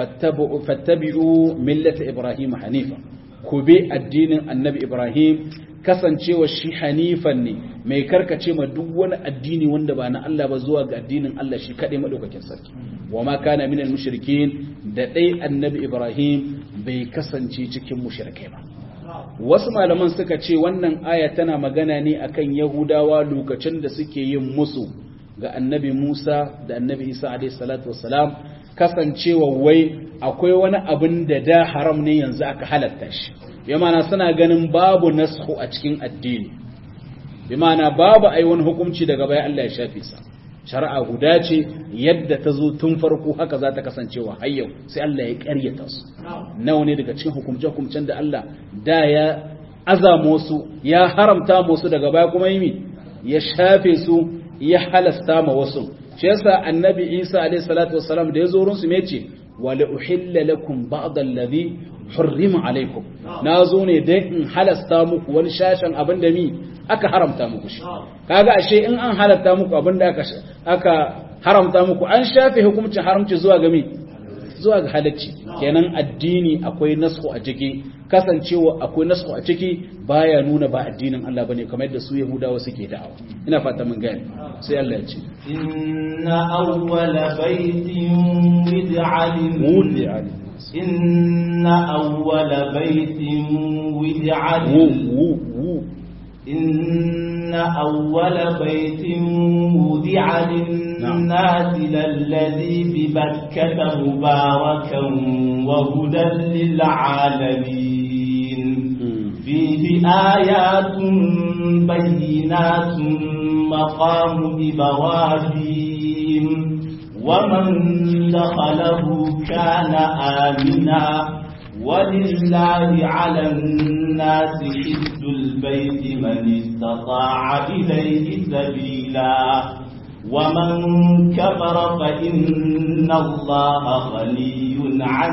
fattabi'u millata Ibrahim hanifa ku bi addinin annabi Ibrahim kasancewa shi hanifan ne mai karkace ma duk wani addini wanda ba na Allah ba zuwa ga addinin Allah shi kaɗai maɗaukakin sarki wa ma kana minal mushrikin da ɗai annabi Ibrahim bai kasance cikin mushrikai ba wasu malaman suka ce wannan aya tana magana ne akan yahudawa lokacin da suke yin musu ga annabi Musa da annabi Isa alaihi salatu wassalam kasancewa wai akwai wani abin da da haram ne yanzu aka halatta shi bi ma'ana suna ganin babu nashu a cikin addini bi ma'ana babu ai wani hukunci daga baya Allah ya shafe sa shari'a guda ce yadda ta zo tun farko haka za ta kasancewa har yau sai Allah ya ƙaryata su nawa ne daga cikin hukumce-hukumcen da Allah da ya azama su ya haramta musu daga baya kuma yi ya shafe su ya halasta ma wasu shi yasa annabi Isa alaihi salatu wassalam da ya zo wurin su me ce wala uhilla lakum ba'd alladhi hurrima alaikum na zo ne dai in halasta muku wani shashin abin da mi aka haramta muku shi kaga ashe in an halatta muku abin da aka aka haramta muku an shafe hukuncin haramci zuwa ga mi zuwa ga halacci kenan addini akwai nasu a ciki kasancewa akwai nasu a ciki baya nuna ba addinin Allah bane kamar yadda su Yahudawa suke da'awa ina fata mun gane sai Allah ya ce inna awwala baytin wid'a wudi'a inna awwala baytin wid'a إن أول بيت وضع للناس للذي ببكة مباركا وهدى للعالمين فيه آيات بينات مقام إبراهيم ومن دخله كان آمنا ولله على الناس حج البيت من استطاع إليه سبيلا ومن كفر فإن الله غني عن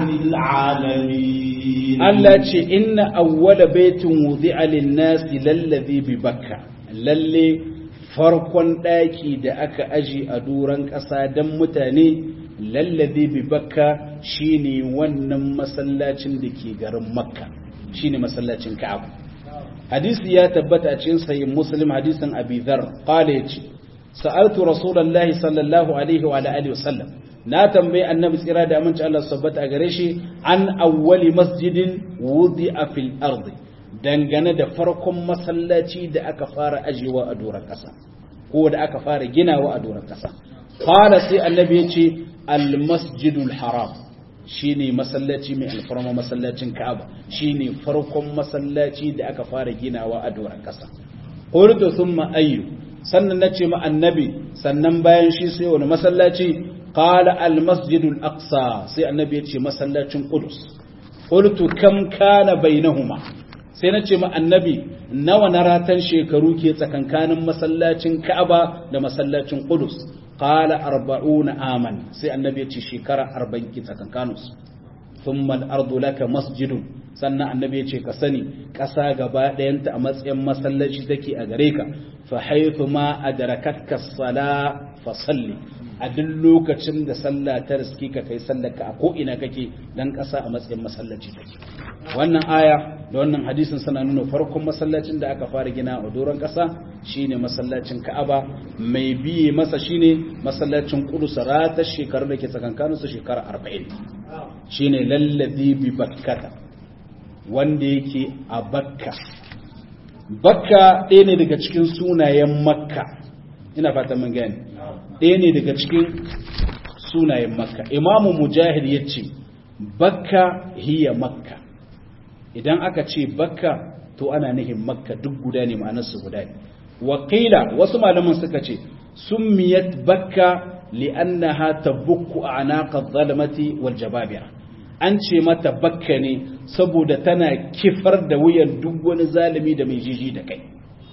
العالمين التي إن أول بيت وضع للناس للذي ببكة للي farkon ɗaki da aka aji a doron ƙasa don mutane lallabe bi bakka shine wannan masallacin da ke garin makka shine masallacin ka'aba hadisi ya tabbata a cikin sahih muslim hadisin abi dhar qala yace sa'altu rasulullahi sallallahu alaihi wa alihi wasallam na tambayi annabi tsira da aminci Allah sabbata a gare shi an awwali masjidin wudi'a fil ardi dangane da farkon masallaci da aka fara ajewa a doron ƙasa ko da aka fara ginawa a doron ƙasa qala sai annabi yace al masjidul haram shine masallaci mai alfarma masallacin Ka'aba shine farkon masallaci da aka fara ginawa a doron ƙasa qultu thumma ayyu sannan nace ma annabi sannan bayan shi sai wani masallaci qala al masjidul aqsa sai annabi yace masallacin qudus qultu kam kana bainahuma sai nace ma annabi nawa na ratan shekaru ke tsakankanin masallacin Ka'aba da masallacin Qudus qala 40 aman sai annabi ya ce shekara 40 ke tsakankanin su thumma al-ardu laka masjidun sannan annabi ya ce ka sani ƙasa gaba ɗayanta a matsayin masallaci take a gare ka fa haythu ma adrakatka as-sala fa salli a duk lokacin da sallah ta riski ka kai sallarka a ko ina kake dan ƙasa a matsayin masallaci take wannan aya da wannan hadisin suna nuna farkon masallacin da aka fara gina a doron ƙasa shine masallacin Ka'aba mai biye masa shine masallacin Qudus rata shekarar da ke tsakankanin su shekara 40 shine lallazi bi bakkata wanda yake a Bakka Bakka ɗaya ne daga cikin sunayen Makka ina fatan mun gane ɗaya ne daga cikin sunayen Makka Imamu Mujahid yace Bakka hiya Makka idan aka ce bakka to ana nihin makka duk guda ne ma'anarsu guda ne wakila wasu malaman suka ce summiyat bakka li'annaha tabukku a'naqa zalamati wal jababira an ce mata bakka ne saboda tana kifar da wuyan duk wani zalimi da mai jiji da kai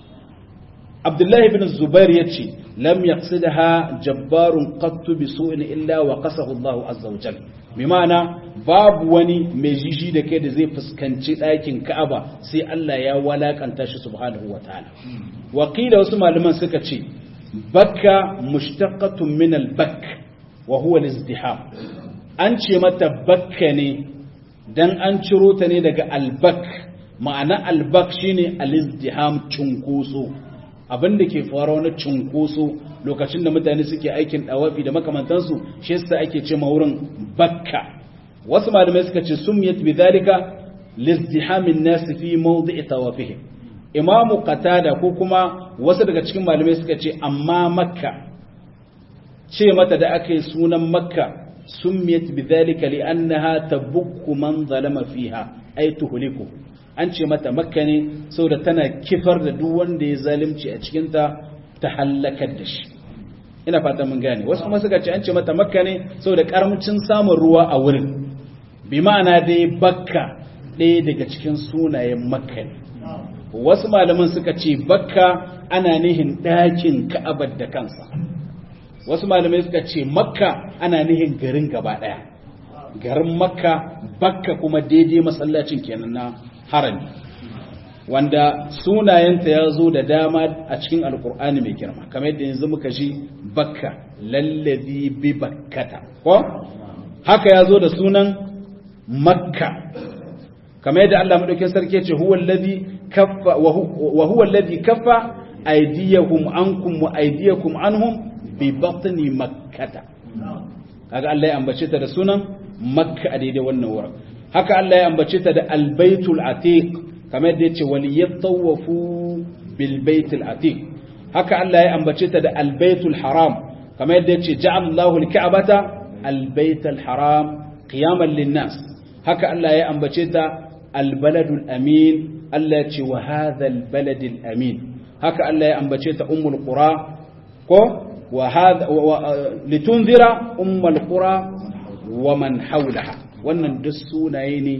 Abdullahi ibn Zubair yace lam yaqsidha jabbarun qattu bi su'in illa wa qasahu Allahu azza wa jalla bi ma'ana babu wani mai jiji da kai da zai fuskanci ɗakin Ka'aba sai Allah ya walakanta shi subhanahu wa ta'ala wakila wasu malaman suka ce bakka mushtaqatun min al-bakk wa huwa al-izdiham an ce mata bakka ne dan an ciro ta ne daga al-bakk ma'ana al-bakk shine al-izdiham cunkoso abin da ke faruwa na cunkoso lokacin da mutane suke aikin dawafi da makamantansu shi yasa ake ce ma wurin bakka wasu malamai suka ce sumiyat bidhalika lizdihamin nas fi mawdi'i tawafihim imam qatada ko kuma wasu daga cikin malamai suka ce amma makka ce mata da aka yi sunan makka sumiyat bidhalika li'annaha tabukku man zalama fiha ay tuhliku an ce mata makka ne saboda tana kifar da duk wanda ya zalunci a cikinta ta hallakar da shi ina fata mun gane wasu kuma suka ce an ce mata makka ne saboda karamcin samun ruwa a wurin bi ma'ana dai bakka ɗaya daga cikin sunayen makka ne wasu malaman suka ce bakka ana nihin ɗakin ka'abar da kansa wasu malamai suka ce makka ana nihin garin gaba ɗaya garin makka bakka kuma daidai masallacin kenan na harami wanda sunayenta ya zo da dama a cikin alkur'ani mai girma kamar yadda yanzu muka ji bakka lallazi bi bakkata ko haka ya zo da sunan makka kamar yadda Allah madaukakin sarki ce huwa allazi kaffa wa huwa allazi kaffa aydiyahum ankum wa aydiyakum anhum bi batni makkata kaga Allah ya ambace ta da sunan makka a daidai wannan wurin haka Allah ya ambace ta da albaitul atiq kamar yadda yace waliyatawafu bil baitil atiq haka Allah ya ambace ta da albaitul haram kamar yadda yace ja'ala Allahu al-ka'bata albaitul haram qiyaman lin-nas haka Allah ya ambace ta albaladul amin Allah ya ce wa hadha albaladil amin haka Allah ya ambace ta ummul qura ko wa hadha litunzira ummul qura wa man hawlaha wannan duk sunaye ne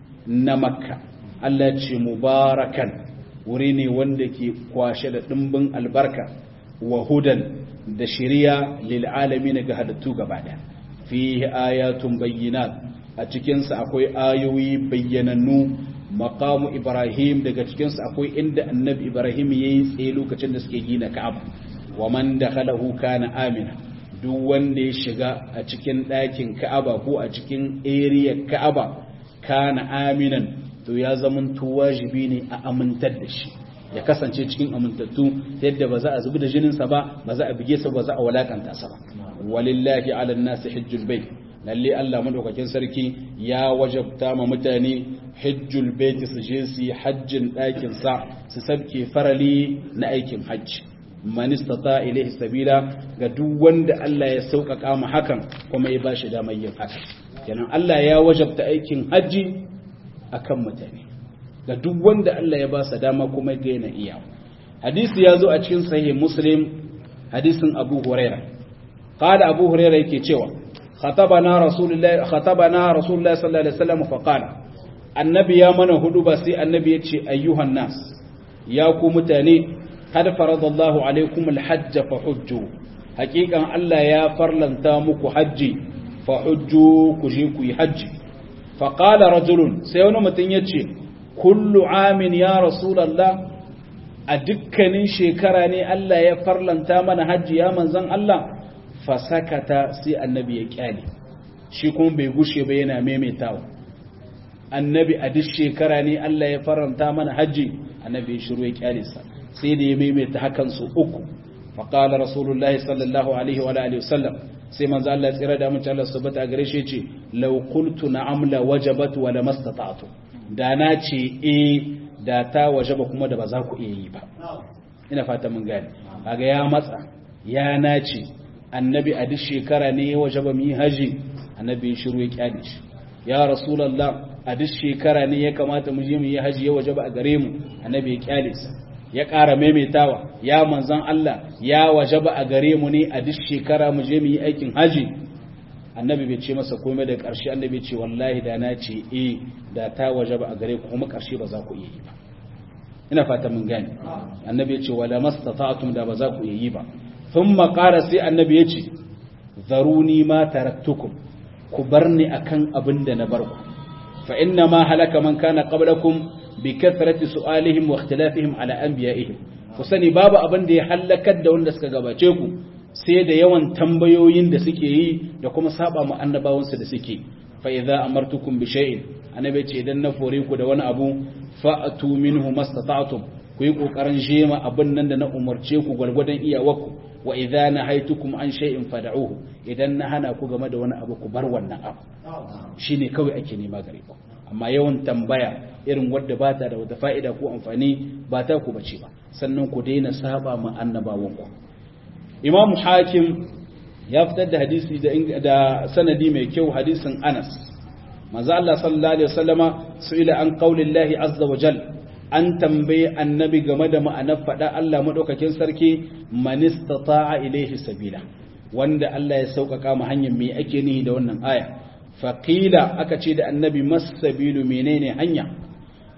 na makka Allah ce mubarakan wuri ne wanda ke kwashe da ɗimbin albarka wa hudan da shiriya lil alamin ga hadattu gaba da fihi ayatun bayyinat a cikinsa akwai ayoyi bayyanannu maqamu ibrahim daga cikinsa akwai inda annabi ibrahim yayi tsaye lokacin da suke gina ka'aba wa man dakhalahu kana amina duk wanda ya shiga a cikin ɗakin ka'aba ko a cikin area ka'aba kana aminan to ya zamanto wajibi ne a amintar da shi ya kasance cikin amintattu ta yadda ba za a zubi da jininsa ba ba za a bige sa ba za a walakanta sa ba walillahi ala nasi hajjul bait lalle Allah madaukakin sarki ya wajabta ma mutane hajjul bait su je su hajjin ɗakin sa su sabke farali na aikin hajji man istata ilayhi sabila ga duk wanda Allah ya sauƙaƙa mu hakan kuma ya bashi damar yin haka kenan Allah ya wajabta aikin hajji akan mutane ga duk wanda Allah ya ba sa dama kuma ga yana iya hadisi ya zo a cikin sahih muslim hadisin abu huraira qala abu huraira yake cewa khatabana rasulullahi khatabana rasulullahi sallallahu alaihi wasallam fa qala annabi ya mana hudu ba sai annabi ya ce ayyuhan nas ya ku mutane kad faradallahu alaikum alhajj fa hujju haqiqan Allah ya farlanta muku haji fa hujju ku je ku yi haji fa qala rajulun sai wani mutum ya ce kullu amin ya rasulallah a dukkanin shekara ne Allah ya farlanta mana hajji ya manzan Allah fasakata sai annabi ya kyale shi kuma bai gushe ba yana maimaitawa annabi a duk shekara ne Allah ya farlanta mana hajji annabi ya shiru ya kyale sa sai da ya maimaita hakan su uku faqala rasulullahi sallallahu alaihi wa alihi wasallam sai manzo Allah ya tsira da mun Allah subhanahu a gare shi yace law qultu na'am la wajabat wa lamastata'tu da na ce e da ta waje ba kuma da ba za ku iya yi ba ina fata mun gane kaga ya matsa ya nace annabi a duk shekara ne ya waje ba mu yi haji annabi ya shiru ya kyale shi ya rasulullah a duk shekara ne ya kamata mu je mu yi haji ya waje ba a gare mu annabi ya kyale sa ya ƙara maimaitawa ya manzon Allah ya waje ba a gare mu ne a duk shekara mu je mu yi aikin haji annabi bai ce masa komai da ƙarshe annabi ce wallahi da na ce eh da ta waje ba a gare ku kuma ƙarshe ba za ku iya yi ba ina fata mun gane annabi ya ce wala mastata'tum da ba za ku iya yi ba thumma qala sai annabi ya ce zaruni ma taraktukum ku barni akan abin da na bar ku fa inna ma halaka man kana qablakum bi kathrati su'alihim wa ikhtilafihim ala anbiya'ihim ku sani babu abin da ya halakar da wanda suka gabace ku sai da yawan tambayoyin da suke yi da kuma saba mu annabawansu da suke fa idza amartukum bi shay'in annabi ce idan na fore ku da wani abu fa'atu minhu mastata'tum ku yi kokarin jema abin nan da na umarce ku gwargwadon iyawarku wa idza nahaytukum an shay'in fad'uhu idan na hana ku game da wani abu ku bar wannan abu shine kawai ake nema gare ku amma yawan tambaya irin wadda ba ta da wata fa'ida ko amfani ba ta ku bace ba sannan ku daina saba ma annabawanku imam hakim ya fitar da hadisi da sanadi mai kyau hadisin anas manzo Allah sallallahu alaihi wasallama su'ila an qaulillahi azza wa jal an tambaye annabi game da ma'anar fada Allah madaukakin sarki man istata'a ilaihi sabila wanda Allah ya sauƙaƙa mu hanyar me ake nihi da wannan aya faqila aka ce da annabi masabilu menene hanya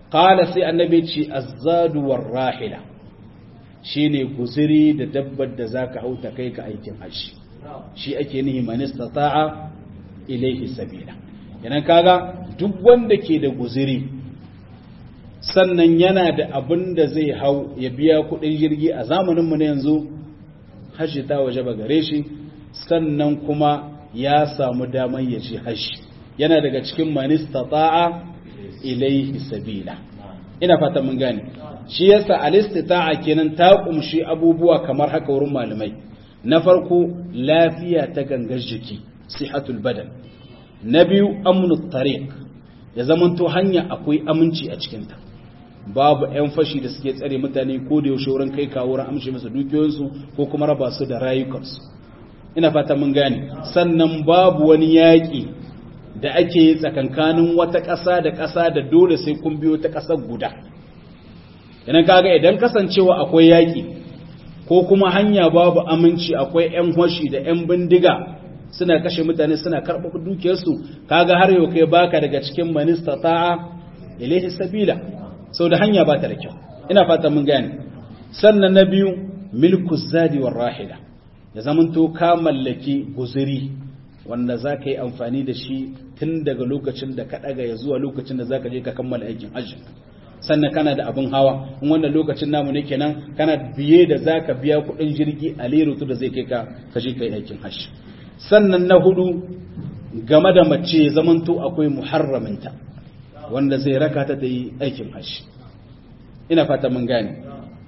qala sai annabi ce azzadu war rahila shine guziri da dabbar da zaka hauta kai ka aikin hajji shi ake nihi man istata'a ilayhi sabila yana kaga duk wanda ke da guziri sannan yana da abin da zai hau ya biya kudin jirgi a zamaninmu na yanzu hajji ta waje ba gare shi sannan kuma ya samu damar ya ci hajji yana daga cikin manista ta'a ilaihi sabila ina fata mun gane shi yasa alistita'a kenan ta kumshi abubuwa kamar haka wurin malamai na farko lafiya ta gangar jiki sihatul badan na biyu amnu tariq ya zamanto hanya akwai aminci a cikinta babu 'yan fashi da suke tsare mutane ko da yaushe wurin kai kawo wurin amshe masa dukiyoyinsu ko kuma raba su da rayukansu ina fata mun gane sannan babu wani yaƙi da ake yi tsakankanin wata ƙasa da ƙasa da dole sai kun biyo ta ƙasar guda idan kaga idan kasancewa akwai yaƙi ko kuma hanya babu aminci akwai 'yan fashi da 'yan bindiga suna kashe mutane suna karɓa dukiyarsu kaga har yau kai baka daga cikin manista ta'a ilaihi sabila sau da hanya ba ta da kyau ina fata mun gane sannan na biyu milku zadi war rahila ya zamanto ka mallaki guzuri wanda za ka yi amfani da shi tun daga lokacin da ka ɗaga ya zuwa lokacin da za ka je ka kammala aikin hajji sannan kana da abin hawa in wannan lokacin namu ne kenan kana biye da za ka biya kuɗin jirgi a lerutu da zai kai ka ka je ka yi aikin hajji sannan na hudu game da mace zamanto akwai muharraminta wanda zai raka ta da yi aikin hajji ina fata mun gane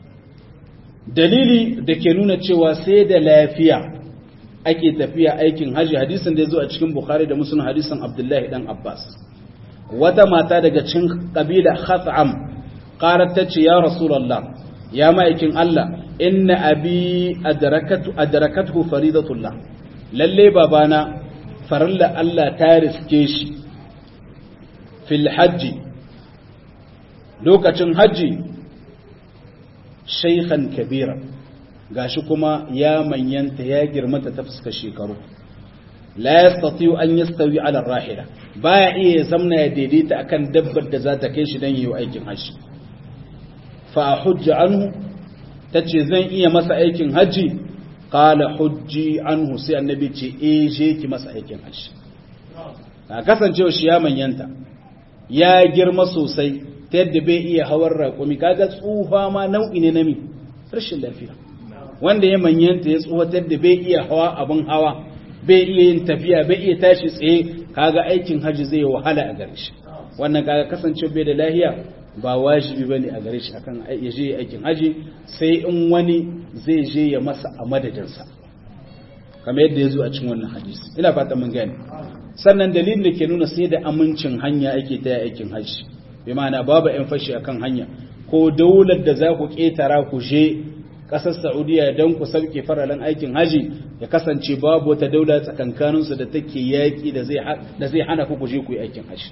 dalili da ke nuna cewa sai da lafiya ake tafiya aikin hajji hadisin da ya zo a cikin bukhari da musulun hadisin abdullahi dan abbas wata mata daga cikin kabila khatham qarat ta ce ya rasulullah ya ma'aikin allah inna abi adrakatu adrakathu faridatullah lalle babana farilla allah ta riske shi fil hajji lokacin hajji shaikhan kabira gashi kuma ya manyanta ya girmata ta fuskar shekaru la yastati'u an yastawi ala rahila baya iya zamna ya daidaita akan dabbar da za ta kai shi dan yi aikin hajji fa hujja anhu tace zan iya masa aikin hajji qala hujji anhu sai annabi ce eh je ki masa aikin hajji a kasancewa shi ya manyanta ya girma sosai ta yadda bai iya hawar raƙumi kaga tsufa ma nau'i ne na mi rashin lafiya wanda ya manyanta ya tsufa ta yadda bai iya hawa abin hawa bai iya yin tafiya bai iya tashi tsaye kaga aikin haji zai wahala a gare shi wannan kaga kasance bai da lahiya ba wajibi bane a gare shi akan ya je aikin haji sai in wani zai je ya masa a madadinsa kamar yadda ya zo a cikin wannan hadisi ina fata mun gane sannan dalilin da ke nuna sai da amincin hanya ake ta aikin haji bi ma'ana babu yan fashi akan hanya ko daular da za ku ketara ku je ƙasar Saudiya don ku sauke faralen aikin haji ya kasance babu wata daula tsakankaninsu da take yaƙi da zai hana ku je ku yi aikin haji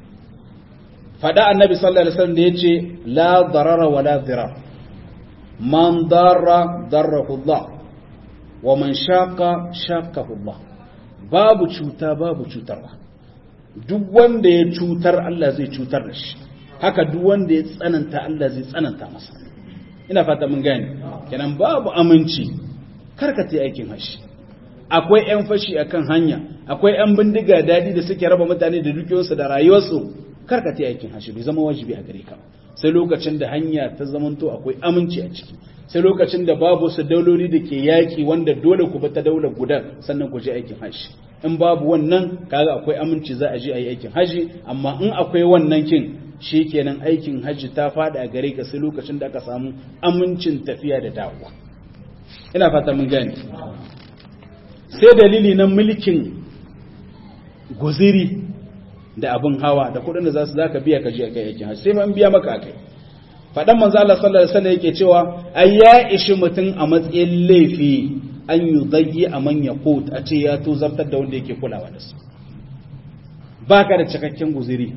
faɗa annabi sallallahu alaihi wasallam da yace la darara wala dirar man darra darrahu Allah wa man shaqa shaqahu Allah babu cuta babu cutarwa duk wanda ya cutar Allah zai cutar da shi haka duk wanda ya tsananta Allah zai tsananta masa ina fata mun gane kenan babu aminci karkata aikin hashi akwai yan fashi akan hanya akwai yan bindiga dadi da suke raba mutane da dukiyoyinsu da rayuwarsu karkata aikin hashi bai zama wajibi a gare ka sai lokacin da hanya ta zamanto akwai aminci a ciki sai lokacin da babu su dauloli da ke yaki wanda dole ku ta daular gudan sannan ku je aikin haji in babu wannan kaga akwai aminci za a je a yi aikin haji amma in akwai wannan kin kenan aikin haji ta fada a gare ka sai lokacin da aka samu amincin tafiya da dawowa ina fata mun gane sai dalili na mulkin guziri da abin hawa da kudin da za su zaka biya ka je kai aikin haji sai ma in biya maka akai fadan manzo Allah sallallahu alaihi wasallam yake cewa ai ya ishi mutum a matsayin laifi an yudayyi a man yaqut a ce ya to zartar da wanda yake kulawa da su baka da cikakken guziri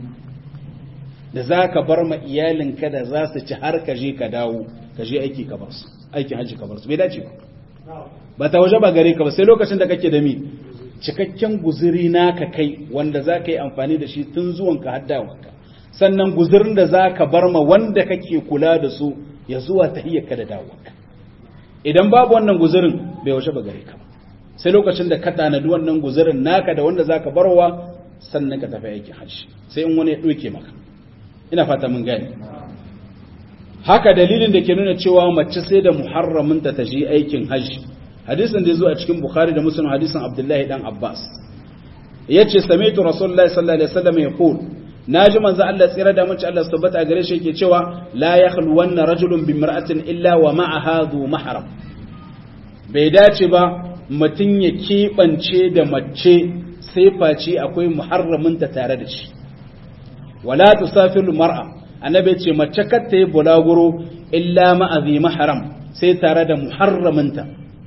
da zaka bar ma iyalinka da za su ci har ka je ka dawo ka je aiki ka bar su aikin haji ka bar su bai dace ba ba ta waje ba gare ka ba sai lokacin da kake da mi cikakken guziri naka kai wanda za ka yi amfani da shi tun zuwanka har dawanka sannan guzurin da za ka bar ma wanda kake kula da su ya zuwa tahiyyarka da dawowarka idan babu wannan guzurin bai waje ba gare ka sai lokacin da ka tanadi wannan guzurin naka da wanda zaka barwa sannan ka tafi aikin hajji sai in wani ya doke maka ina fata mun gane haka dalilin da ke nuna cewa mace sai da muharramin ta taji aikin hajji hadisin da ya zo a cikin bukhari da muslim hadisin abdullahi dan abbas yace sami'tu rasulullahi sallallahu alaihi wasallam yaqul naji manzo Allah tsira da mace Allah tabbata gare shi yake cewa la yakhlu wanna rajulun bi mar'atin illa wa ma'aha dhu mahram bai dace ba mutun ya kebance da mace sai face akwai muharramin ta tare da shi wala tusafiru mar'a annabi ce mace kar ta yi bulaguro illa ma'azi mahram sai tare da muharraminta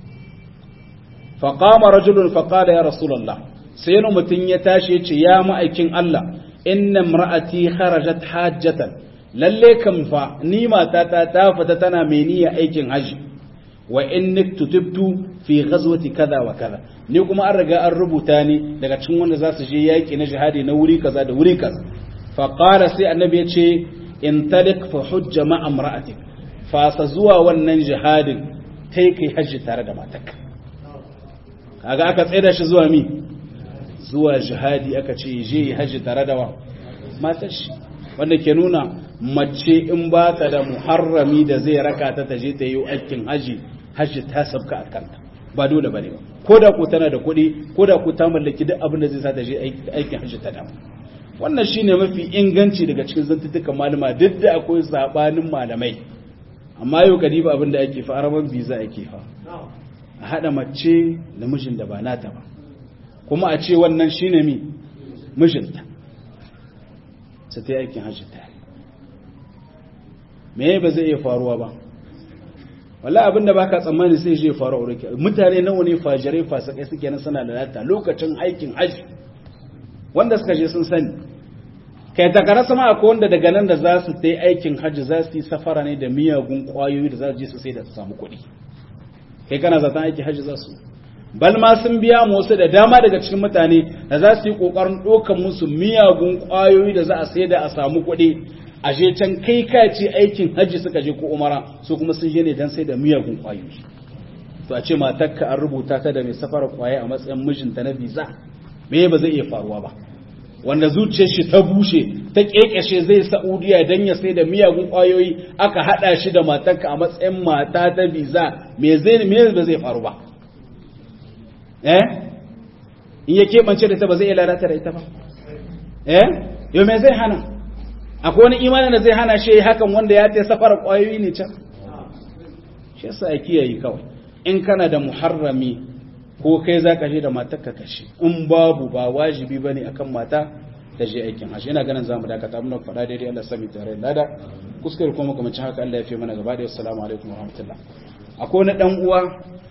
faqama rajulun faqala ya rasulullah sai wani mutum ya tashi ya ce ya ma'aikin Allah inna imra'ati kharajat hajjatan lalle kam fa ni matata ta fita tana mai niyya aikin haji wa inni tutubtu fi ghazwati kaza wa kaza ni kuma an riga an rubuta ni daga cikin wanda za su je yaki na jihadi na wuri kaza da wuri kaza fa qala sai annabi ya ce in talik fa hujja ma imra'atik fa sa zuwa wannan jihadin kai kai haji tare da matarka kaga aka tsaida shi zuwa mi zuwa jihadi aka ce je haji tare da wa matar shi wanda ke nuna mace in ba ta da muharrami da zai raka ta ta je ta yi aikin haji haji ta sabka a kanta ba dole bane ba ko da ku tana da kuɗi ko da ku ta mallaki duk abin da zai sa ta je aikin haji ta damu wannan shine mafi inganci daga cikin zantuttukan malama duk da akwai sabanin malamai amma yau kadiba abin da ake fa araban biza ake fa a hada mace da mijin da ba nata ba kuma a ce wannan shi ne mi mijinta su ta yi aikin hajji ta me ba zai iya faruwa ba wala abin da baka tsammani sai zai faru a wurin mutane nawa ne fajirai fasakai suke nan suna lalata lokacin aikin hajji wanda suka je sun sani kai takara sama akwai wanda daga nan da za su ta yi aikin hajji za su yi safara ne da miyagun kwayoyi da za su je su sai da su samu kuɗi kai kana zaton aikin hajji za su bal ma sun biya mu wasu da dama daga cikin mutane da za su yi kokarin ɗaukar musu miyagun ƙwayoyi da za a sai da a samu kuɗi a je can kai ka ce aikin hajji suka je ko umara su kuma sun je ne don sai da miyagun ƙwayoyi to a ce matarka an rubuta ta da mai safara ƙwaye a matsayin mijinta na visa me ba zai iya faruwa ba wanda zuciyar shi ta bushe ta kekeshe zai saudiya don ya sai da miyagun ƙwayoyi aka haɗa shi da matarka a matsayin mata ta visa me zai me ba zai faru ba eh in ya keɓance da ita ba zai iya lalata da ita ba eh yau me zai hana akwai wani imanin da zai hana shi hakan wanda ya ta safara ƙwayoyi ne can shi yasa ya kiyaye kawai in kana da muharrami ko kai za ka je da matar ka kashe in babu ba wajibi ba ne akan mata ta je aikin hajji ina ganin zamu dakata mun faɗa daidai Allah sami tare lada kuskure kuma kuma haka Allah ya fi mana gaba da assalamu alaikum wa rahmatullah akwai wani dan uwa